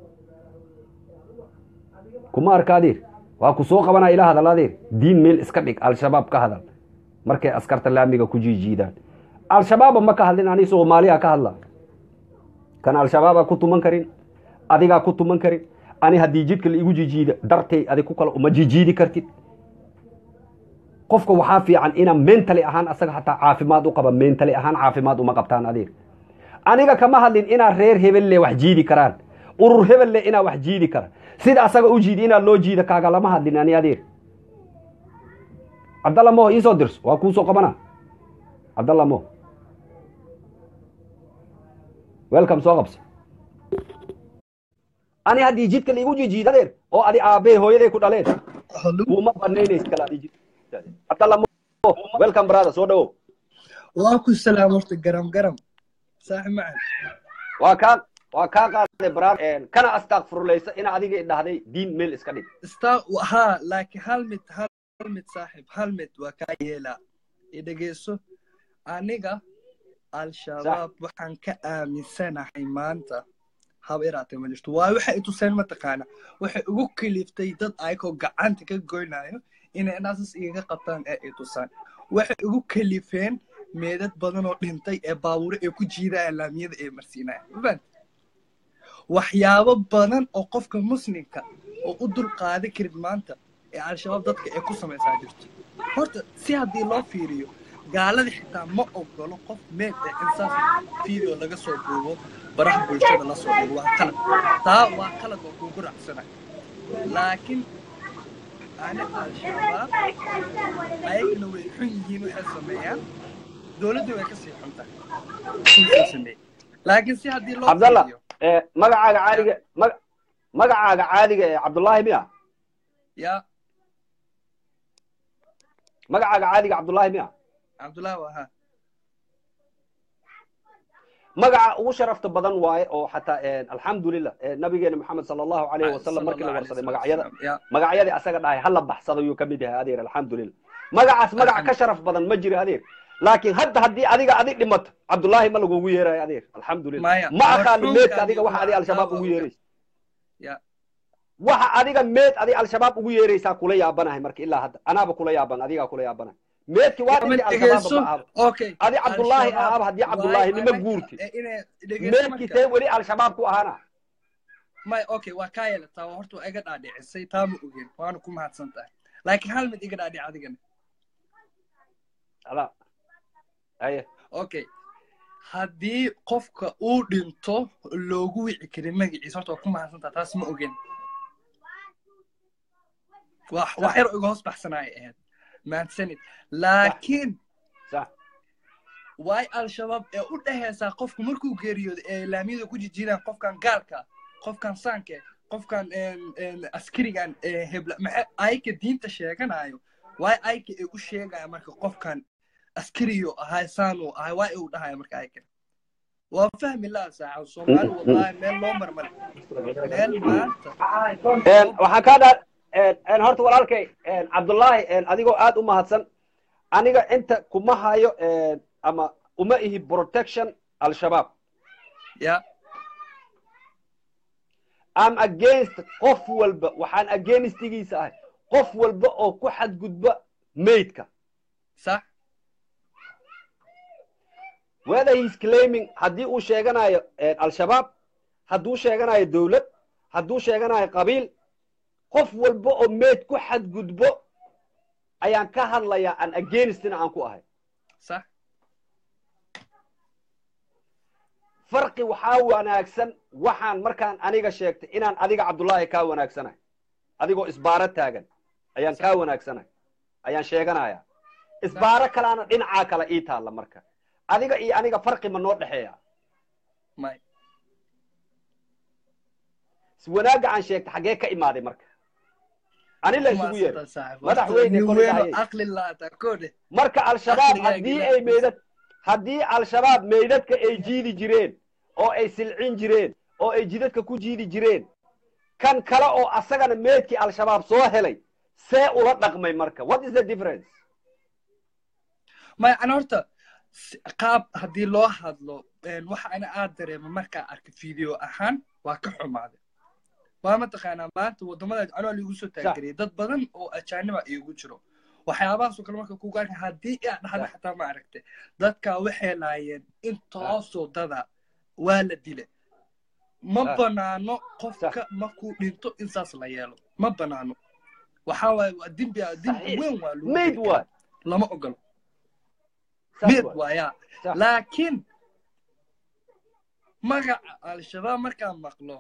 Speaker 1: kuma arka adeer waa ku soo qabanaa ila hadal adeer diin meel iska dhig al-shabaab ka hadal markay askarta laamiga ku jiijiidaan al-shabaaba ma ka hadlin ani soomaaliya ka hadla kan al-shabaaba ku tuman karin adigaa ku tuman karin ani haddii jidka la igu jijiida dartay adig ku kale uma jijiidi kartid qofka waxaa fiican ina mentally ahaan asaga hataa caafimaad u qaba mentally ahaan caafimaad uma qabtaan adeer aniga kama hadlin inaa reer hebelle wax jiidi karaan urur hebelle inaa wax jiidi kara sida asaga u jiidi inaa loo jiida kaaga lama hadlin ani adeer cabdalla mo iisoo dirso waa kuu soo qabana cabdalla mo welcome soo qabso ani haddii jidka laigu jijiid adeer oo adi aabbe hooyaday ku dhaleen kuma banaynays kala adi jid cabdalla mo welcome brother soo dhawow
Speaker 2: waa ku salaam horta garam garam saaxib macan
Speaker 1: waa kaa waa kaa qaaday brother kana astakfurlaysa ina adiga idhahday diin meel iska dhig
Speaker 2: sta ha laakiin hal mid hal mid saaxib hal mid waa kaa yeelaa idhegeyso aniga al-shabaab waxaan ka aaminsanahay maanta haba iraatay ma jirto waa waxay ituseen mataqaana waxay ugu kaliftay dad ayakoo gacanta ka goynayo inay inaasas igaga qabtaan ee ay tusaan waxay ugu kalifeen meedad badan oo dhintay ee baabuure ay ku jiidayaan laamiyada ay marsiinayaan mafahant waxyaabo badan oo qofka muslimka oo u dul qaadi karin maanta ee al-shabaab dadka ay ku samaysaa jirto horta si haddii loo fiiriyo gaalada xitaa ma ogolo qof meed eh in saas video laga soo duubo baraha bulshada la soo dhigo waa qalad taa waa qalad oo kugu raacsanayo laakiin ana al-shabaab ayagana way xun yihiin waxay sameeyaan dowladda way kasii xun tahay kuusoo sameeyey laakiin si haddii loo
Speaker 1: cabdallah
Speaker 2: fiiriyo
Speaker 1: eh, magacaaga caadiga maga- magacaaga caadiga ee cabdullaahi miya
Speaker 2: yaa
Speaker 1: magacaaga caadiga cabdullaahi miya
Speaker 2: cabdullaahi waa haa
Speaker 1: magaca ugu sharafta badan waaye oo xataa eh, alxamdulilah eh, nabigeena maxamed sala allahu alayhi wasalam markii la warsaday magacyada
Speaker 2: yaa
Speaker 1: magacyadii asaga dhahay hala baxsado yuu ka mid yahay adeer alxamdulilah magacaas magac ka sharaf badan ma jiro adeer laakiin hadda haddii adiga adi dhimato cabdullaahi ma lagugu yeerayo adeer alxamdulilah
Speaker 2: Maya,
Speaker 1: ma aqaani
Speaker 2: marxuumka
Speaker 1: meedka adiga waxa adi
Speaker 2: adiga
Speaker 1: al-shabaab
Speaker 2: waa
Speaker 1: ugu
Speaker 2: ogaa.
Speaker 1: yeeraysa
Speaker 2: yaa
Speaker 1: waxa adiga meed adi al-shabaab ugu yeeraysaa kula yaabanahay marka ilaa hadda anaaba kula yaaban adigaa kula yaabanahay meedki waa
Speaker 2: Ama
Speaker 1: dhintay
Speaker 2: dhegeyso
Speaker 1: al-shabaab ma ahaba
Speaker 2: okay
Speaker 1: adi cabdullaahi
Speaker 2: Al-Shabaab
Speaker 1: ahaaba haddii
Speaker 2: waay
Speaker 1: cabdullaahi nima
Speaker 2: anaga-
Speaker 1: guurti
Speaker 2: eh, inay dhegeyso
Speaker 1: meedki
Speaker 2: marka
Speaker 1: tee weli al-shabaab ku ahaana
Speaker 2: may okay waa kaa yeelataa waa horta waa iga dhaadhicisay taa ma ogeen waana ku mahadsan tahay laakiin hal mid iga dhaadhic adigana
Speaker 1: ala aye
Speaker 2: okay haddii qofka uu dhinto loogu wici karin magaciisa horta waa ku mahadsan tahay taas ma ogeen wax wax yar oo iga hoos baxsanaay ahayd mahadsanid laakiin
Speaker 1: sax
Speaker 2: waay al-shabaab ee u dhehaysaa qofku markuu geeriyoodo ee laamiyada ku jijiraan qofkan gaalka qofkan saanke qofkan een- een askarigan ee hebla maxay ayka diinta sheeganayo waay ayka ee u sheegaya marka qofkan askariyo ahay saanuu ahay waay uu dhahaya marka ayka waa fahmi laa saaxa soomaali wallahi meel loo marmale meel maanta
Speaker 1: Een, waxaan kaa dhaa een, een, horta walaalkay een, cabdullaahi een, adigoo aad u mahadsan aniga inta kuma hayo een, ama uma ihi protection al-shabaab
Speaker 2: ya
Speaker 1: am against qof walba waxaan againstigiisa ahay qof walba oo ku xadgudba maydka
Speaker 2: sax
Speaker 1: whether he's claiming haddii uu sheeganayo een, al-shabaab hadduu sheeganayo dowlad hadduu sheeganayo qabiil qof walba oo mayd ku xadgudbo ayaan ka hadlayaa an againstina aan ku ahay
Speaker 2: sax
Speaker 1: farqi waxaa wanaagsan waxaan markaan aniga sheegtay inaan adiga cabdullaahi kaa wanaagsanahay adigoo isbaaro taagan ayaan kaa wanaagsanahay ayaan sheeganayaa isbaaro kalaana dhinacaa kale ii taalla marka adiga iyo aniga farqi ma noo dhexeeya
Speaker 2: may
Speaker 1: wanaagga aan sheegtay xaggee ka imaaday marka ani la isugu yeeray madaxweyne
Speaker 2: nin
Speaker 1: kor
Speaker 2: weyn oo
Speaker 1: ilaahay.
Speaker 2: aqli laata kode
Speaker 1: marka al-shabaab
Speaker 2: Aqligaaga
Speaker 1: haddii
Speaker 2: ilaahay
Speaker 1: ay meydad haddii al-shabaab meydadka ay jiidi jireen oo ay silcin jireen oo ay jidadka ku jiidi jireen kan kale oo asagana meydkii al-shabaab soo helay see ula dhaqmay marka what is the difference
Speaker 2: may ana horta si- qaab haddii loo hadlo een, waxa ana aad dareema markaa arka video ahaan waa ka xumaaday waa mataqaanaa maanta waddamada anoo liigu soo taageeriyay dad badan oo ajaaniba iigu jiro waxyaabahaasoo kale marka kugu arka haddii aa dhahda
Speaker 1: Sax.
Speaker 2: xataa ma aragte dadkaa waxay laayeen intoosoo dada waa la dile ma
Speaker 1: Sax.
Speaker 2: banaano qofka markuu dhinto in saas la yeelo ma banaano waxaa waaye waa dembi dembi
Speaker 1: Saxiix.
Speaker 2: weyn waa lagu
Speaker 1: mayd
Speaker 2: geli karaa.
Speaker 1: waay
Speaker 2: lama ogolo
Speaker 1: Saas
Speaker 2: mid
Speaker 1: waay.
Speaker 2: waayaa
Speaker 1: Sax.
Speaker 2: laakiin magaca al-shabaab markaan maqlo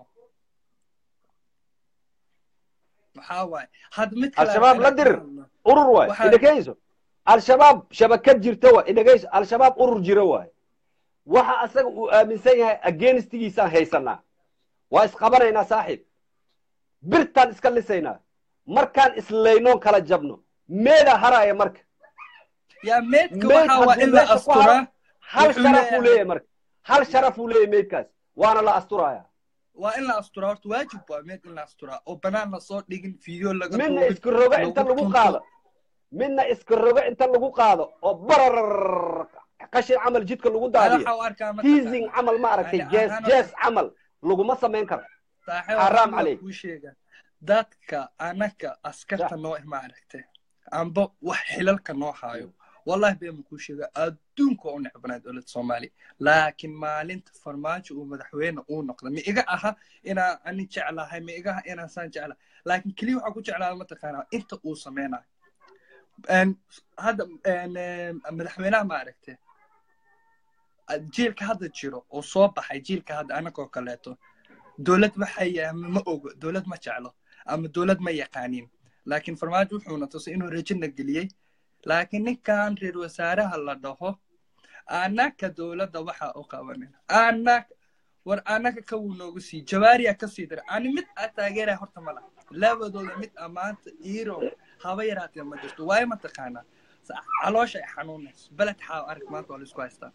Speaker 2: waxaa waaye had mid kale
Speaker 1: Al-shabaab la
Speaker 2: aan
Speaker 1: dir.
Speaker 2: hadlo.
Speaker 1: urur waay
Speaker 2: Waxaa-
Speaker 1: idhagayso al-shabaab shabakad jirta waay idhagayso al-shabaab urur jira waay waxa asaga uu aaminsan yahay againstigiisaan haysanaa waa isqabanaynaa saaxiib birtaan iska lisaynaa markaan islaynoon kala jabno meedaa haraaya marka
Speaker 2: yaa meedka
Speaker 1: Meed
Speaker 2: waxaa waa
Speaker 1: hadduu
Speaker 2: in la
Speaker 1: meesha ku
Speaker 2: asturaa
Speaker 1: hal
Speaker 2: Wuxuu
Speaker 1: sharafuu
Speaker 2: leeyahay-
Speaker 1: leeyahay marka hal sharafuu leeyahay meydkaas waana la asturaaya
Speaker 2: waa in la asturaa horta waajib waa meed in la asturaa oo banaan lasoo dhigin video laga
Speaker 1: midna
Speaker 2: duubin,
Speaker 1: iska rogo
Speaker 2: lagu
Speaker 1: inta lagu
Speaker 2: tunto.
Speaker 1: qaado midna iska rogo inta lagu qaado oo barar qashin camal jidka lagu
Speaker 2: Ana
Speaker 1: daadiyo
Speaker 2: waxaa u arkaa mataqaanaa-
Speaker 1: teasing camal ma aragtay
Speaker 2: Ani
Speaker 1: jees
Speaker 2: ahaan
Speaker 1: jees camal laguma samayn karo
Speaker 2: saaxiib
Speaker 1: Xaraam
Speaker 2: waxaan
Speaker 1: calayk.
Speaker 2: kuu sheegaa dadka anaka askarta
Speaker 1: Sax.
Speaker 2: noo ma aragtay amba wax xilalka noo haayo wallahi been kuu sheegaa adduunka u necbanaa dowladda soomaaliya laakiin maalinta farmaajo uu madaxweyne uu noqda ma iga aha inaan ani jeclahay ma iga aha inaan saan jeclahay laakiin keliya waxaa ku jeclaada mataqaanaa inta uu sameynayo En, hadda en, em, madaxweynaha ma aragte jiilka hadda jiro oo soo baxay jiilka hadda anagoo kaleeto dowlad waxay eh, ma ogo dowlad ma jeclo ama dowlad ma yaqaanin laakiin farmaajo wuxuuna tusay inuu rajina geliyey laakiin ninkan reer wasaaraha la dhaho anaka dowladda waxa u qabanin anak war anaka kawuu noogu sii jawaariya ka sii dira ani mid aa taageeraya horta mala labadooda mid amaanta iiro haba yaraatee ma jirto waayo mataqaanaa Sa- caloosha ay xanuunayso beled xaaw arag maanta waa laisku haystaa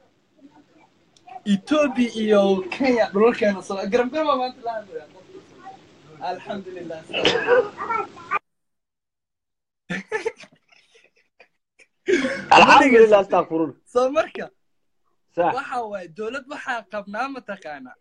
Speaker 2: ethiopia iyo kenya dhulalkeena soo garamgarama maanta la hadlaya alxamdulilah
Speaker 1: alxamdulilah astakfirun
Speaker 2: soo marka
Speaker 1: sax
Speaker 2: waxa waaye dowlad waxaa qabnaa mataqaanaa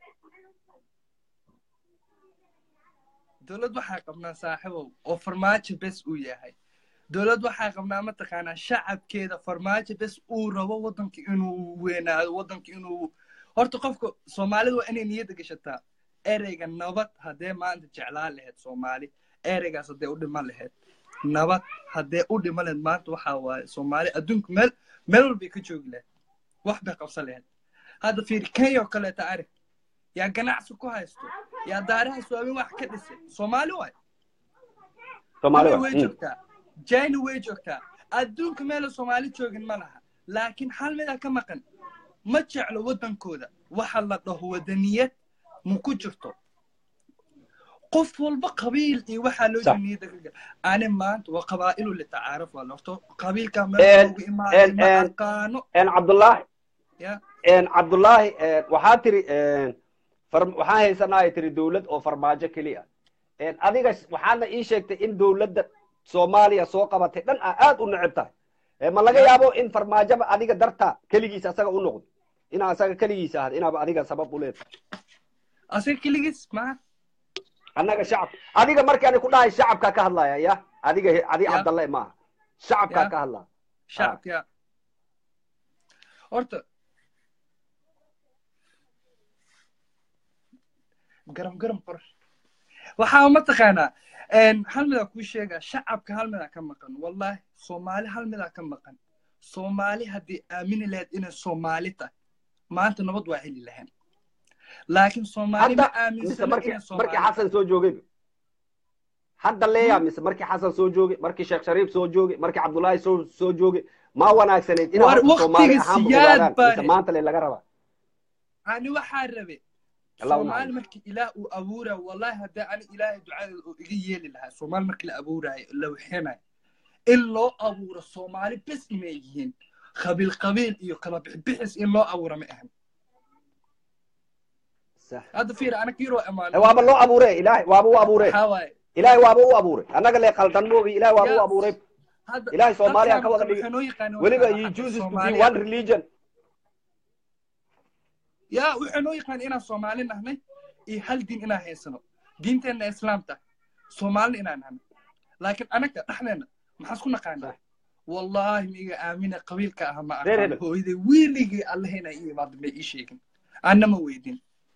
Speaker 2: dowlad waxaa qabnaa saaxiibow oo farmaajo bes uu yahay dowlad waxaa qabnaa mataqaanaa shacabkeeda farmaajo bes uu rabo waddanka inuu weynaado waddanka inuu horta qofka soomaalida waa inay niyadda gashataa ereyga nabad haddee maanta jeclaan lahayd soomaali ereygaas haddee u dhiman lahayd nabad haddee u dhiman lahayd maanta waxaa waaye soomaali adduunka meel meel walbay ka joogi lahayd wax bay qabsan lahayd hadda fiiri kenya oo kaleeta arag yaa ganacsi ku haysto yaa daaraha suwaamin wax ka dhisay soomaali waay
Speaker 1: soomaali
Speaker 2: Dubai
Speaker 1: waa
Speaker 2: way joogtaa jina way joogtaa adduunka meela soomaali joogin ma laha laakiin hal midaa ka maqan ma jeclo waddankooda waxa la dhaho wadaniyad ma ku jirto qof walba qabiil iyo waxaa loo
Speaker 1: Sax.
Speaker 2: niyada ka gal ani maanta waa qabaa'ilu litacaaruf waa horto qabiilka
Speaker 1: En-
Speaker 2: meel loogu imaaday
Speaker 1: en-
Speaker 2: ma
Speaker 1: en-
Speaker 2: aqaano
Speaker 1: en cabdullaahi
Speaker 2: ya
Speaker 1: en cabdullaahi en waxaa tiri en far- waxaan haysanaa ay tiri dowlad oo farmaajo keliya en adiga s- waxaadna ii sheegtay in dowladda soomaaliya soo qabatay dhan aa aad u neceb tahay Eh, ma laga yaabo in farmaajoba adiga dartaa keligiis asaga u noqdo inaa asaga keligiis ahad inaaba adiga sabab u leedahay
Speaker 2: asiga keligiis maa
Speaker 1: annaga shacab adiga markii ani ku dhahay shacabkaa ka hadlaya ya adiga he- adi
Speaker 2: Ya.
Speaker 1: cabdalle maaha shacabkaa
Speaker 2: Ya.
Speaker 1: ka hadlaya
Speaker 2: shacabka horta garam garam qor waxaa mataqaanaa hal midaa kuu sheegaa shacabka hal midaa ka maqan wallahi soomaali hal midaa ka maqan soomaali haddii aamini lahayd inay soomaali tahay maanta nabad waa heli lahayn laakiin soomaali ma
Speaker 1: hadda mise
Speaker 2: aaminsana
Speaker 1: markii
Speaker 2: inay
Speaker 1: markii
Speaker 2: soomaali
Speaker 1: xasan soo joogay hadda leeyaa mise markii xasan soo joogay markii sheekh shariif soo joogay markii cabdullaahi soo soo joogay ma wanaagsanayd inaa
Speaker 2: War
Speaker 1: horta soomaali
Speaker 2: waqtiga
Speaker 1: ahaanba
Speaker 2: siyaad
Speaker 1: ogaadaan
Speaker 2: bare.
Speaker 1: mise maanta le laga rabaa
Speaker 2: ani waxaa rabe
Speaker 1: Allah u
Speaker 2: soomaali
Speaker 1: naxariisto.
Speaker 2: markii ilaah uu abuuraya wallahi haddii ani ilaahay ducadeeda uu iga yeeli lahaa soomaali markii la abuuraayo la wixinayo in loo abuuro soomaali bes inay yihiin qabiil qabiil iyo kala bixbixis in loo abuuro ma ahan
Speaker 1: Sax.
Speaker 2: hadda fiir ana kiiroo
Speaker 1: Eh,
Speaker 2: imaan
Speaker 1: waaba loo abuure ilaahay waaba u abuure
Speaker 2: waxaa waaye
Speaker 1: ilaahay waaba u abuure annaga le qaldan moogi ilaahay waaba u
Speaker 2: Yes.
Speaker 1: abuuray
Speaker 2: hadda
Speaker 1: ilaahay soomaaliya ka
Speaker 2: dadkan
Speaker 1: wada
Speaker 2: waxay
Speaker 1: dhigay
Speaker 2: noo yaqaaneen
Speaker 1: weliba
Speaker 2: waxaa
Speaker 1: you
Speaker 2: xagga
Speaker 1: chooses to be
Speaker 2: Soomaaliya.
Speaker 1: one religion
Speaker 2: ya waxay noo yaqaan inaan soomaali nahnay iyo hal diin inaan haysano diinteenna islaamta soomaalina inaan nahnay laakiin anaga dhexdeena maxaas ku naqaanaa
Speaker 1: Sax.
Speaker 2: wallahi miiga aamina qabiilka ah ma
Speaker 1: Reer
Speaker 2: aqaan
Speaker 1: hebel.
Speaker 2: hooyaday weligii allahayna ii imaada may ii sheegin anna ma weydin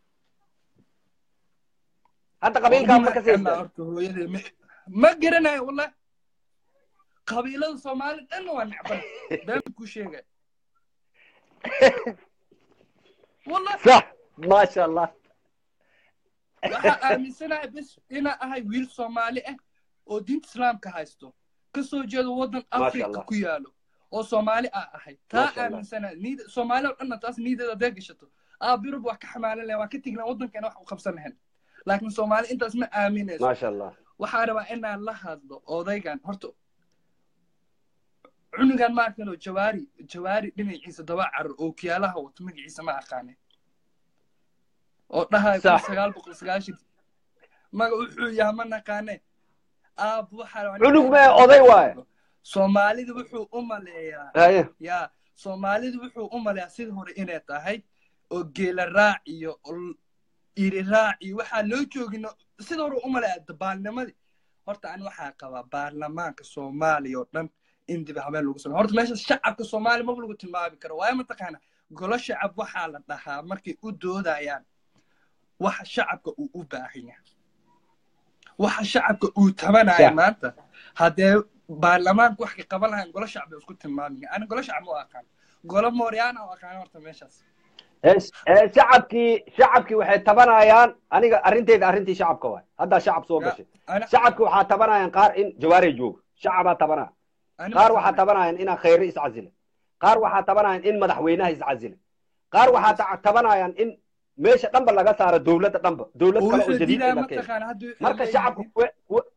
Speaker 1: hadda qabiilkaa ma ka
Speaker 2: Wallahi
Speaker 1: saysta
Speaker 2: horta hooyaday ma- ma garanayo wallahi qabiilada soomaali dhanna waa necbana been ku sheegay wallahi
Speaker 1: sax maasha allah
Speaker 2: waxaa aaminsanahay bes inaa ahay wiil soomaali ah oo diinta islaamka haysto kasoo jeedo waddan
Speaker 1: Masha
Speaker 2: afrika
Speaker 1: Allah.
Speaker 2: ku yaalo oo soomaali aa ahay taa
Speaker 1: Masha Allah.
Speaker 2: aaminsanahay niid soomaali oo dhanna taas niideeda hadday gashato aabirub waa ka xamaalan lahayn waa ka tegi lahayn waddankeena wax u qabsan lahayn laakiin soomaali intaas ma aaminayso
Speaker 1: maasha allah
Speaker 2: waxaa rabaa inaan la hadlo odaygan horta cunugan ma arkano jawaari jawaari dhinaciisa daba carar oo kiyaalaha wato magaciisa ma aqaane oo dhahay kun
Speaker 1: Sax.
Speaker 2: sagaal boqol sagaashan maga wuxuu yaha ma naqaane aab waxaa rabaa
Speaker 1: Cunug mee oday waaye.
Speaker 2: soomaalida wuxuu u maleeyaa
Speaker 1: haye
Speaker 2: ya soomaalidu wuxuu u maleeyaa sida hore inay tahay oo geela raac iyo ol- iri raac iyo waxaa loo joogin sida hore u maleeyaa dabaalnimadii horta ani waxaa qabaa baarlamaanka soomaaliya oo dhan in dib habeen lagu sameeyo horta meesha shacabka soomaaliya maba lagu tilmaami karo waayo mataqaana golo shacab waxaa la dhahaa markay u doodayaan waxa shacabka uu u baahan yahay waxa shacabka uu tabanaya
Speaker 1: Sax.
Speaker 2: maanta haddee baarlamaanku wax ka qaban lahayn golo shacbi isku tilmaamaya ani golo shacbi u aqaan golo mooryaana u aqaan horta meeshaas
Speaker 1: shacabkii shacabkii waxay tabanayaan aniga arrinteyda arrintii shacabka waay haddaa shacab soo gashay shacabki waxaa tabanayaan qaar in jawaarey joogo shacabaa tabanaya qaar waxaa tabanayaan inaan khayre iscasile qaar waxaa tabanayaan in madaxweynaha iscasile qaar waxaa tabanayaan in meesha dhanba laga saaro dowladda dhanba dowlad kale oo jadiid in la keeno marka shacabka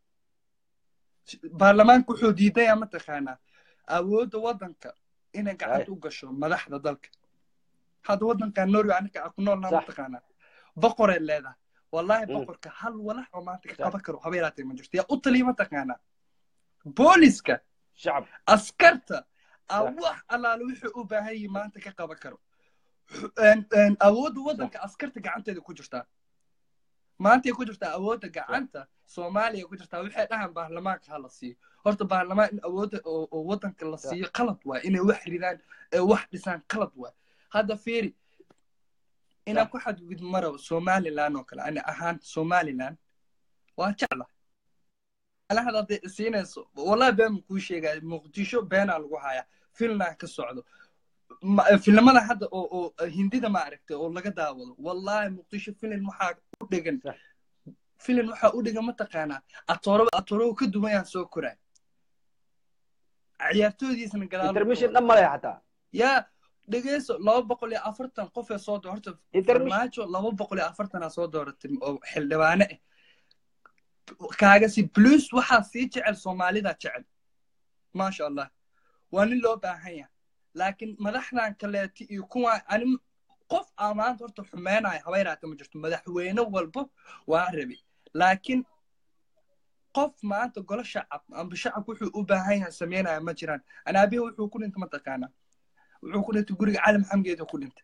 Speaker 2: baarlamaanku wuxuu diidaya mataqaanaa awoodda waddanka inay gacanta u gasho madaxda dalka hadda waddankan norway aniga aan ku noolnaha mataqaanaa boqoray leedahay wallahi boqorka hal walax oo maanta ka qaban karo haba yaraatee ma jirto yaa u taliya mataqaanaa booliska askarta wax allaale wuxuu u baahan yihi maanta ka qaban karo awoodda waddanka askarta gacanteeda ku jirtaa maantay ku jirtaa awoodda gacanta soomaaliya ku jirtaa waxay dhahaan baarlamaanka ha la siiyo horta baarlamaan in awoodda oo waddanka la siiyo qalad waay inay wax ridaan ee wax dhisaan qalad waay hadda fiiri inaan ku xadgud marabo somaliland oo kale ani ahaan somaliland waa jecla alahada hadday siinayso wallahi been kuu sheegaya muqdisho beenaa lagu hayaa filnaa ka socdo filimada hadda oo oo hindida ma aragtay oo laga daawado wallahi muqdisho filim waxaa u dhegan filim waxaa u dhegan mataqaanaa atooro atooro ka duwan yaan soo koray ciyaartoydiisana
Speaker 1: gadaal dhan male xataa
Speaker 2: yaa dhegeyso laba boqol iyo afartan qofee soo door horta farmaajo laba boqol iyo afartanaa soo dooratay oo xildhibaane ah kaagasi plus waxaa sii jecel soomaalida jecel maasha allah waa nin loo baahan yahay laakiin madaxdan kaleeti iyo kuwa ani qof aa maanta horta xumeynaya haba yaraata ma jirto madaxweyne walbo waa rabi laakiin qof maanta golo shacab amba shacabku wuxuu u baahan yahay sameynaya ma jiraan anaabihi wuxuu ku dhintay mataqaanaa wuxuu ku dhintay guriga cali maxamgeeda ku dhintay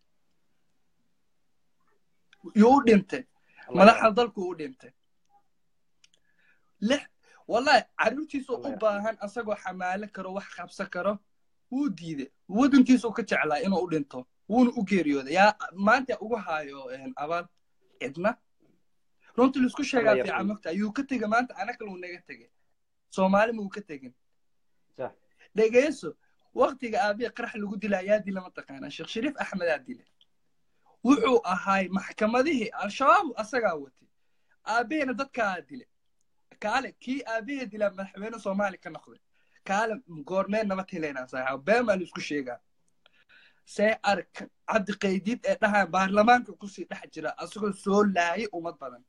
Speaker 2: yuu u dhintay madaxda dalku u dhintay lix wallahi carruurtiisu u baahan asagoo xamaalo karo wax qabsan karo wuu diiday waddankiisu ka jeclaa inuu u dhinto wuuna u geeriyooday yaa maanta ugu haayo abaal cidna runtii laisku sheegaa fiican mogta ayuu ka tegay maanta anakal uu naga tegay soomaali muu ka tegin dhegeyso waktiga aabiya qarax lagu dila ayaa dila mataqaanaa sheekh shariif axmedaa dila wuxuu ahaay maxkamadihii al-shabaab asagaa watay aabihina dadkaa dile kaale kii aabihii dilaa madaxweyne soomaali ka noqday kaale goormee nabad helaynaa saaxiib been baa laisku sheegaa see arag cabdi qaydiid ee dhahaan baarlamaanka kusii dhex jira asagoo soo laayay ummad badan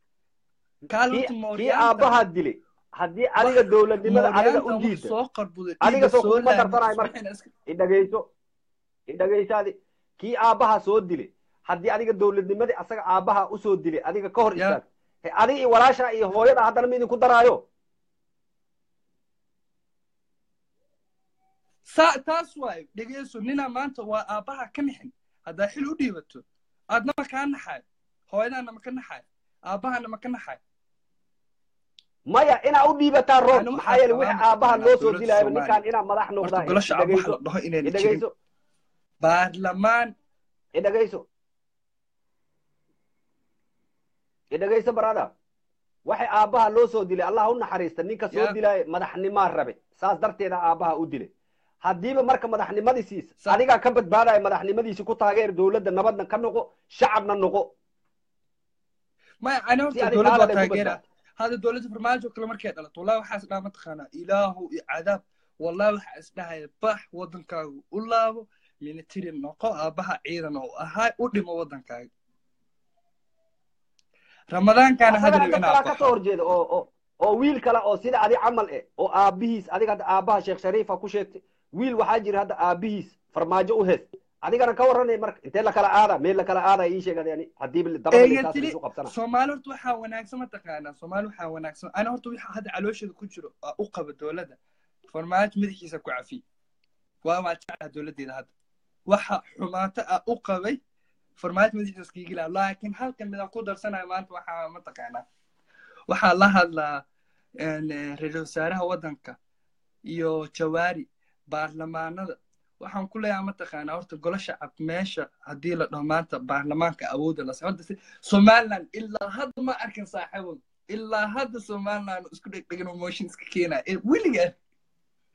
Speaker 1: kii aabbahaa dilay haddii adiga dowladnimada adiga u diida
Speaker 2: soo qarbuday
Speaker 1: adiga soo kuma darsanayo marka idhageyso idhageysaadi kii aabbaha soo dilay haddii adiga dowladnimadii asaga aabbaha usoo dilay adiga ka hor istaag adiga iyo walaasha iyo hooyada haddana ma idinku daraayo
Speaker 2: taas waayo dhegeyso ninaa maanta waa aabbaha ka nixin haddaa xil u dhiibato aadna ma kaa naxayo hooyadaana ma ka naxayo aabbahana ma ka naxayo
Speaker 1: maya inaa u dhiibataa roob maxaa yeele wixii aabbaha loo soo dilayo ninkaan inaa madax noqdaidhegeyso
Speaker 2: baarlamaan
Speaker 1: idhegeyso idhegeyso barada waxay aabbaha loo soo dilay allah u naxariista ninka soo dilaayo madaxnimaa rabe saas darteeda aabbaha u dilay haddiiba marka madaxnimadiisiisa adigaa ka badbaadaya madaxnimadiisi ku taageer dowladda nabadna ka noqo shacabna noqo
Speaker 2: maya ani horta dowladda waa taageera hadda dowladda farmaajo kale markay dhalato wallahi waxaa isdhaha mataqaanaa ilaahu iyo cadaab wallahi waxaa isdhahaya bax waddankaagu u laabo military noqo aabbaha ciidan oo ahaa u dhimo waddankaaga ramadaankaana hadal inaa
Speaker 1: ka soo horjeeda oo oo oo wiil kale oo sida adi camal eh oo aabbihiis adiga hadda aabbaha sheekh shariifa ku sheegtay wiil waxaa jira hadda aabbihiis farmaajo u hees adigana ka warranay marka intee la kala aada meel la kala aada ii sheegada yani haddiiba dabaisu qabsana
Speaker 2: soomaali horta waxaa wanaagsan mataqaanaa soomaali waxaa wanaagsan ana horta waxa hadda caloosheeda ku jiro u qaba dowladda farmaajo madaxiisa ku cafi waa waa jeclaa dowladdeeda hadda waxa xumaato ah u qabay farmaajo madaxiisa iskiigila laakiin halkan midaan ku darsanayo maanta waxaa mataqaanaa waxaa la hadlaa ra-iisul wasaaraha waddanka iyo jawaari baarlamaanada waxaan ku leeyahay mataqaanaa horta golo shacab meesha haddii la dhaho maanta baarlamaanka awoodda la horta somaliland ilaa hadda ma arkin saaxiibo ilaa hadda somaliland isku dhegdhegan motion iska keenaya weligaa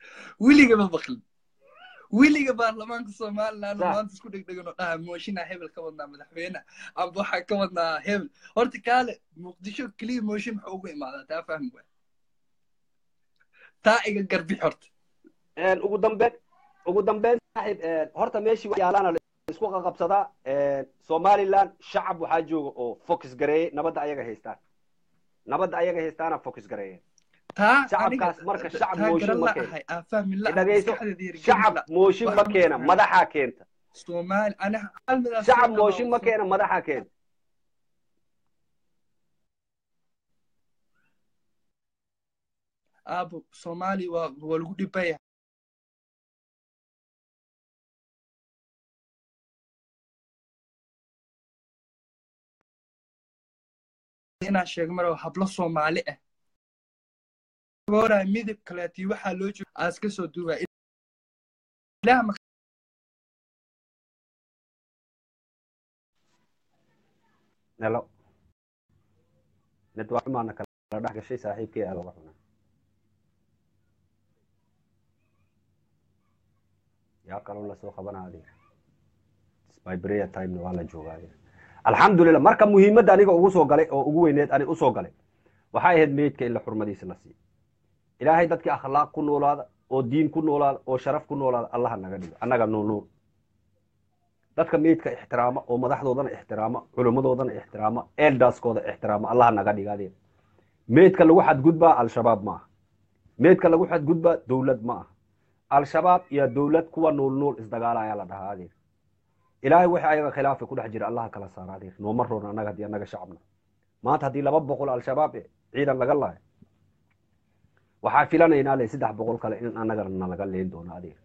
Speaker 2: weliga ma maqlin weliga baarlamaanka somaliland
Speaker 1: Sax.
Speaker 2: maanta isku dhegdhegan oo dhaha mooshinaa hebel ka wadnaa madaxweyne amba waxaa ka wadnaa hebel horta kaale muqdisho keliya mooshin maxaa ugu imaadaa taa fahmi waay taa iga garbix horta
Speaker 1: Een, ugu dambeyn ugu dambeyn saaxiib een, horta meeshii wax yaalaana la isku qaqabsadaa een, somaliland shacab waxaa jooga oo focus gareeyey nabadda ayaga haystaan nabadda ayaga haystaana focus gareeyeen
Speaker 2: taa
Speaker 1: Shacabkaas
Speaker 2: aniga-
Speaker 1: marka shacab
Speaker 2: taa
Speaker 1: mooshin
Speaker 2: garan
Speaker 1: ma
Speaker 2: la
Speaker 1: keeno.
Speaker 2: ahay aan fahmi la
Speaker 1: dhagayso
Speaker 2: maskaxdeeda yar
Speaker 1: shacab
Speaker 2: gelin la.
Speaker 1: mooshin ma
Speaker 2: Wax
Speaker 1: keena
Speaker 2: ma
Speaker 1: madaxaa keenta
Speaker 2: soomaali ana hal midaas
Speaker 1: shacab
Speaker 2: soo
Speaker 1: mooshin ma
Speaker 2: dhawaaqso.
Speaker 1: keena madaxaa keenta
Speaker 2: aabo soomaali waa waa lagu dhibaya inaan sheego mara hablo soomaali ah goora midab kaleetii waxaa loo jooga aas ka soo duubaa ilaah ma
Speaker 1: nelo mid waa xumaana kala dhex gashay saaxiibkii aa laga xunaa yaa kaloo lasoo qabanaa adeer sbibrea timena waa la joogaa adeer alxamdulilah marka muhiimadda aniga ugu soo galay oo ugu weyneed ani usoo galay waxay ahayd meydka in la xurmadiisa la siiyo ilaahay dadkii akhlaaq ku noolaada oo diin ku noolaada oo sharaf ku noolaada allaha naga dhigo annaga nuunuun dadka meydka ixtiraama oo madaxdoodana ixtiraama culimmadoodana ixtiraama eldaskooda ixtiraama allaha naga dhiga adeer meydka lagu xadgudbaa al-shabaab ma aha meydka lagu xadgudbaa dowlad ma aha al-shabaab iyo dowlad kuwa nool nool isdagaala ayaa la dhahaa adeer ilaahay wixii ayaga khilaafa ku dhex jira allaha kala saara adeer nooma roona annaga haddii annaga shacabna maanta haddii laba boqol al-shabaab eh, ciidan laga laayo waxaa filanaynaa le saddex boqol kale in annagana nalaga leen doono adeer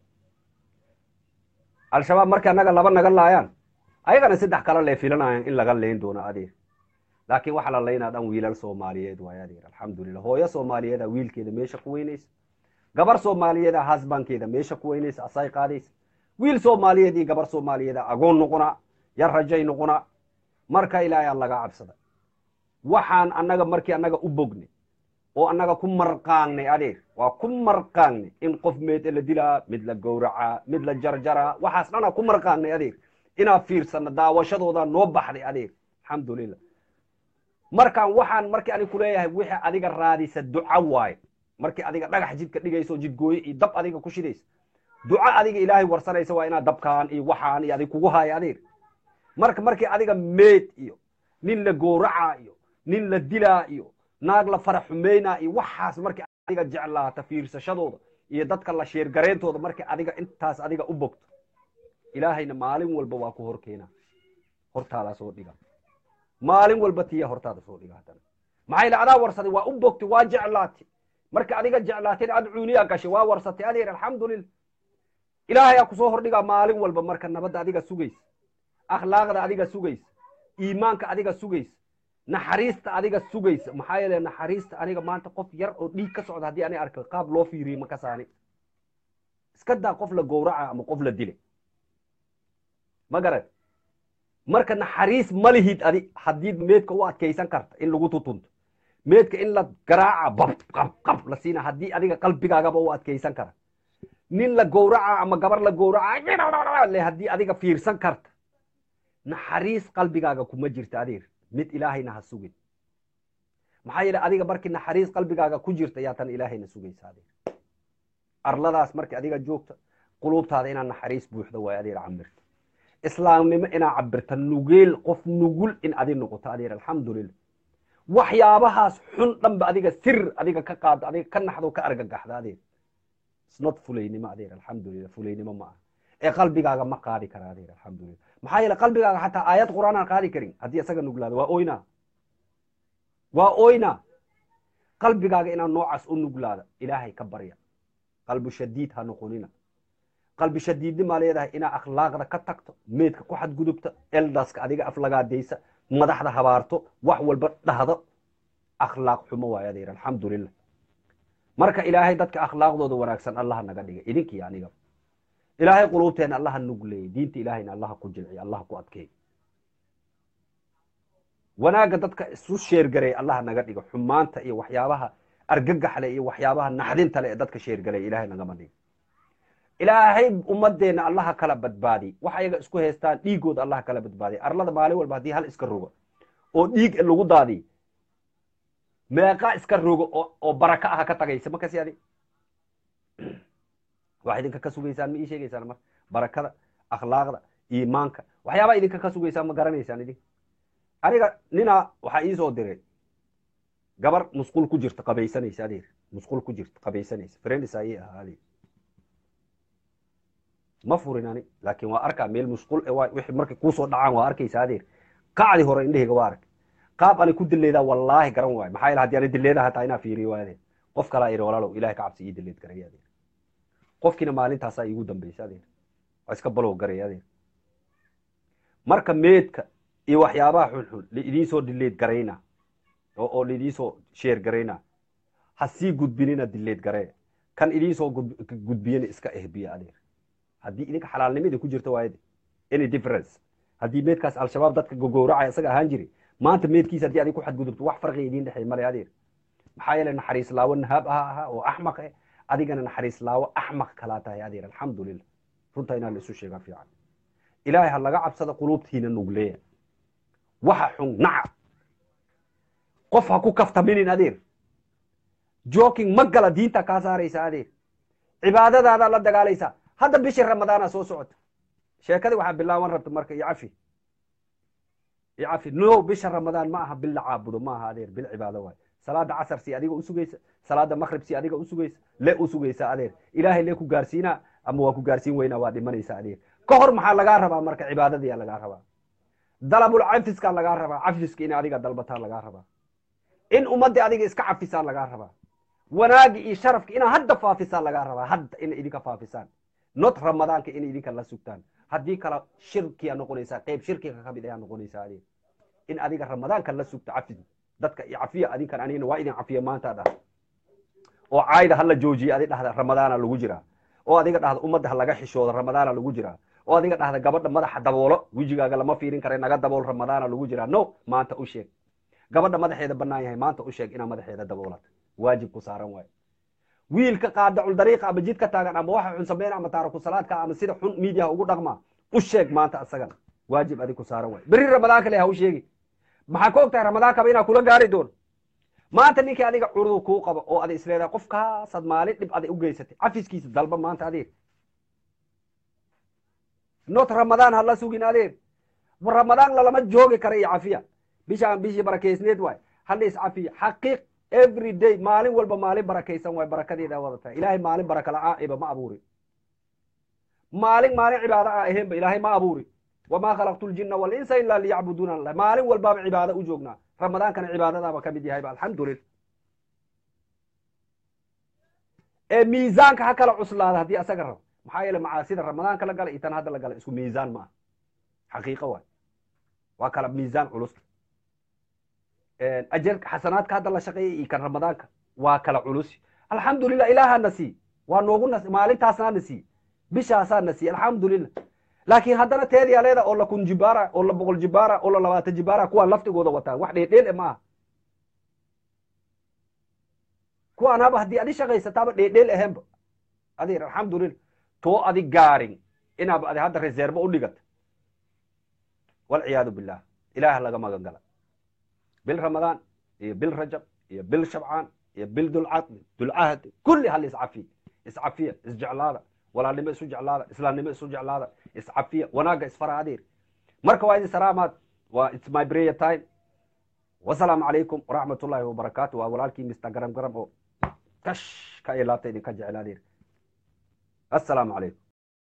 Speaker 1: al-shabaab markii annaga laba naga laayaan ayagana saddex kale le filanayaan in laga leen doono adeer laakiin waxa la laynaa dhan wiilal soomaaliyeed waay adeer alxamdulilah hooyo soomaaliyeeda wiilkeeda meesha ku weynaysa gabar soomaaliyeeda hasbankeeda meesha ku weynaysa asay qaadaysa wiil soomaaliyeed iyo gabar soomaaliyeeda agoon noqonaa yar rajay noqonaa marka ilaahay aan laga cabsada waxaan annaga markii annaga u bognay oo annaga ku marqaangnay adeer waa ku marqaangnay in qof meed la dilaa mid la gowracaa mid la jarjaraa waxaas dhana ku marqaangnay adeer inaa fiirsana daawashadooda noo baxday adeer alxamdulilah markaan waxaan markii ani kuleeyahay wixii adiga raadisa duca waaye markii adiga dhagax jidka dhigayso jidgooye iyo dab adiga ku shidaysa duco adiga ilaahay warsanaysa waa inaad dabkaan iyo waxaan iyo adig kugu haayo adeer marka markii adiga meed iyo nin la gowracaa iyo nin la dilaa iyo naag la fara xumeynaa iyo waxaas markii adiga jeclaata fiirsashadooda iyo dadka la sheergareyntooda markii adiga intaas adiga u bogto ilaahayna maalin walba waa ku hor keenaa hortaadaa soo dhiga maalin walba tiya hortaada soo dhiga haddana maxaa ila adaa warsaday waa u bogtay waa jeclaatay marka adiga jeclaateen aad cuuniyaa gashay waa warsatay adeer alxamdulilah ilaahayaa kusoo hordhigaa maalin walba marka nabadda adiga sugaysa akhlaaqda adiga sugaysa iimaanka adiga sugaysa naxariista adiga sugaysa maxaa yeele naxariista aniga maanta qof yar oo dhiig ka socda haddii ani arko qaab loo fiiriyey ma kasaani iska daa qof la gowraca ama qof la dilay ma garad marka naxariis ma lihid adi haddii meedka u adkaysan karta in lagu tutunto meedka in la garaaca bab qab qab la siina haddii adiga qalbigaagaba u adkaysan kara nin la gowraca ama gabar la gowraca le haddii adiga fiirsan karta naxariis qalbigaaga kuma jirta adeer mid ilaahayna ha sugin maxaa yeele adiga markii naxariis qalbigaaga ku jirta yaa tan ilaahayna sugaysa adeer arladaas markii adiga joogta quluubtaada inaad naxariis buuxda waay adeer camirta islaamnimo inaa cabirta nugeel qof nugul in adi noqoto adeer alxamdulilah waxyaabahaas xun dhanba adiga sir adiga ka qaado adiga ka naxdo ka argagaxda adeer snot fulaynimo adeer alxamdulilah fulaynimo ma aha ee qalbigaaga ma qaadi kara adeer alxamdulilah maxaa yeele qalbigaaga xataa aayad qur'aan aan qaadi karin haddii isaga nuglaado waa oyna waa oyna qalbigaaga inaad noocaas u nuglaada ilaahay ka barya qalbu shadiid ha noqonina qalbi shadiidnimaa leedahay inaa akhlaaqda ka tagto meedka ku xadgudubta eldaska adiga aflagaadaysa madaxda habaarto wax walba dhahdo akhlaaq xumo waay adeer alxamdulilah marka ilaahay dadka akhlaaqdooda wanaagsan allaha naga dhigay idinkii aniga ilaahay quluubteena allaha nugleeyey diinta ilaahayna allaha ku jilciy allaha ku adkeey wanaagga dadka isu sheergareey allaha naga dhigo xumaanta iyo waxyaabaha argagaxle iyo waxyaabaha naxdinta le ee dadka sheergalay ilaahay nagama dhigo ilaahay ummadeenna allaha kala badbaadi wax ayaga isku haystaan dhiigooda allaha kala badbaadiy arlada maalin walba haddii hal iska rogo oo dhiig lagu daadiy meeqa iska rogo oo baraka aha ka tagaysa makasi adi waxaa idinka ka sugaysaan ma ii sheegaysaan marka barakada akhlaaqda iimaanka waxyaabaa idinka ka sugaysaan ma garanaysaan idinka aniga ninaa waxaa iisoo diray gabar musqul ku jirta qabaysanaysa adeer musqul ku jirta qabaysanaysa friends ayay ahaa adeer ma furin ani laakiin waa arkaa meel musqul wixii markay kuusoo dhacaan waa arkaysa adeer qacdi hore indhahayga waa ark qaab ani ku dileedaa wallaahi garan waayo maxaa yeele haddii ani dileeda hataa inaa fiiriyo waa adeer qof kalaa iri walaalow ilahay ka cabsi ii dileed garaya adeer qofkiina maalintaasaa iigu dambaysa adeer waa iska balow garaya adeer marka meedka iyo waxyaabaha xunxun laidiinsoo dileed garayna oo laidiinsoo sheer garayna ha sii gudbinina dileed garee kan idiinsoo gudbiyana iska ehbiya adeer haddii idinka xalaalnimada ku jirta waayade any difference haddii meedkaas al-shabaab dadka gogowracaya isaga ahaan jiri maanta meedkiisa haddii adig ku xadgudubto wax farqiga idiin dhexeey male adeer maxaa yeele naxariis laawo nahaab aha ahaa oo axmaq eh adigana naxariis laawo axmaq kalaa tahay adeer alxamdulilah runtaa inaa la isu sheegaa fiican ilaahay ha laga cabsada quluubtiina nugleeya waxa xun naca qof ha ku kaftaminin adeer joking ma gala diinta kaa saaraysa adeer cibaadadaadaa la dagaalaysaa hadda bishii ramadaana soo socota sheekadii waxaa bilaaban rabta marka iyo cafi iyo cafi no bisha ramadaan ma aha bil la caabudo ma aha adeer bil cibaado waay salaada casar si adiga usugaysa salaada maqrib si adiga usugaysa le usugaysa adeer ilaahay lee ku gaarsiinaa ama waa ku gaarsiin weynaa waa dhimanaysa adeer ka hor maxaa lagaa rabaa marka cibaadadiyaa lagaa rabaa dalabul cafiskaa lagaa rabaa cafiska in adiga dalbataa lagaa rabaa in ummadda adiga iska cafisaa lagaa rabaa wanaagi iyo sharafka inaa hadda faafisaan lagaa rabaa hadda ina idinka faafisaan not ramadaanka inay idinka la sugtaan haddii kala shirkiyaa noqonaysaa qeyb shirkiga ka mid ayaa noqonaysaa adeer in adiga ramadaanka la sugto cafi dadka cafiya adinkan anigna waa idin cafiya maanta dhah oo caayda hala joojiya adi dhahda ramadaana lagu jiraa oo adiga dhahda ummadda ha laga xishoodo ramadaana lagu jiraa oo adiga dhahda gabadha madaxa daboolo wejigaaga lama fiirin kara naga dabool ramadaana lagu jiraa no maanta u sheeg gabadha madaxeeda banaan yahay maanta u sheeg inaa madaxeeda daboolata waajib ku saaran waayo wiilka qaadacul dariiqa ama jidka taagan ama waxa xun sameyn ama taaraku salaadka ama sida xun miidiyaha ugu dhaqmaa u sheeg maanta asagana waajib adig ku saaran waayo berri ramadaanka le ha u sheegi maxaa ka og tahay ramadaankaba inaa kula gaari doono maanta ninkii adiga curudu kuu qabo oo ada isleedahay qofkaasaad maalin dhib aday u geysatay cafiskiisa dalba maanta adeer not ramadaan hala sugin adeer ramadaan lalama joogi kara iyo cafiya bishaan bishii barakeysneed waay hala is cafiya xaqiiq every day maalin walba maalin barakaysan waay barakadeeda wadata ilaahay maalin baraka la-aaiba ma abuuri maalin maalin cibaado a ahaynba ilaahay ma abuuri wamaa khalaqtu ljina walinsa ilaa liyacbuduuna allah maalin walbaaba cibaado u joognaa ramadaankana cibaadadaaba ka mid yahayba alxamdulillah ee miisaanka ha kala cuslaada haddii asaga rabo maxaa yeele macaasida ramadaanka la gala iyo tan hadda la gala isku miisaan ma aha xaqiiqo waay waa kala miisaan culus ajarka xasanaadka hadda la shaqeeyay iyo kan ramadaanka waa kala culus alxamdulilah ilaahana sii waa noogu nas maalintaasnaana sii bishaasaana sii alxamdulilah laakiin haddana teediyaa leeda oo la kun jibaara oo la boqol jibaara oo la labaatan jibaara kuwaan laftigooda wataan wax dheedheel e maaha kuwaan haba haddii adi shaqaysataaba dheedheel ahaanba adeer alxamdulilah too adi gaarin inaaba adi hadda reservo u dhigata walciyaadu billah ilaah laga magan gala bil ramadaan iyo bil rajab iyo bil shabcaan iyo bil dulcaqdi dulcahdi kulli hal iscafiya iscafiya isjeclaada walaalnimo isu jeclaada islaamnimo isu jeclaada iscafiya wanaagga isfara adeer marka waa idin salaamaad waa its my prayer time wasalaamu calaykum waraxmat ullahi wabarakaatu waa walaalkii mr garam garam oo kash ka ilaabta idinka jecel adeer assalaamu calaykum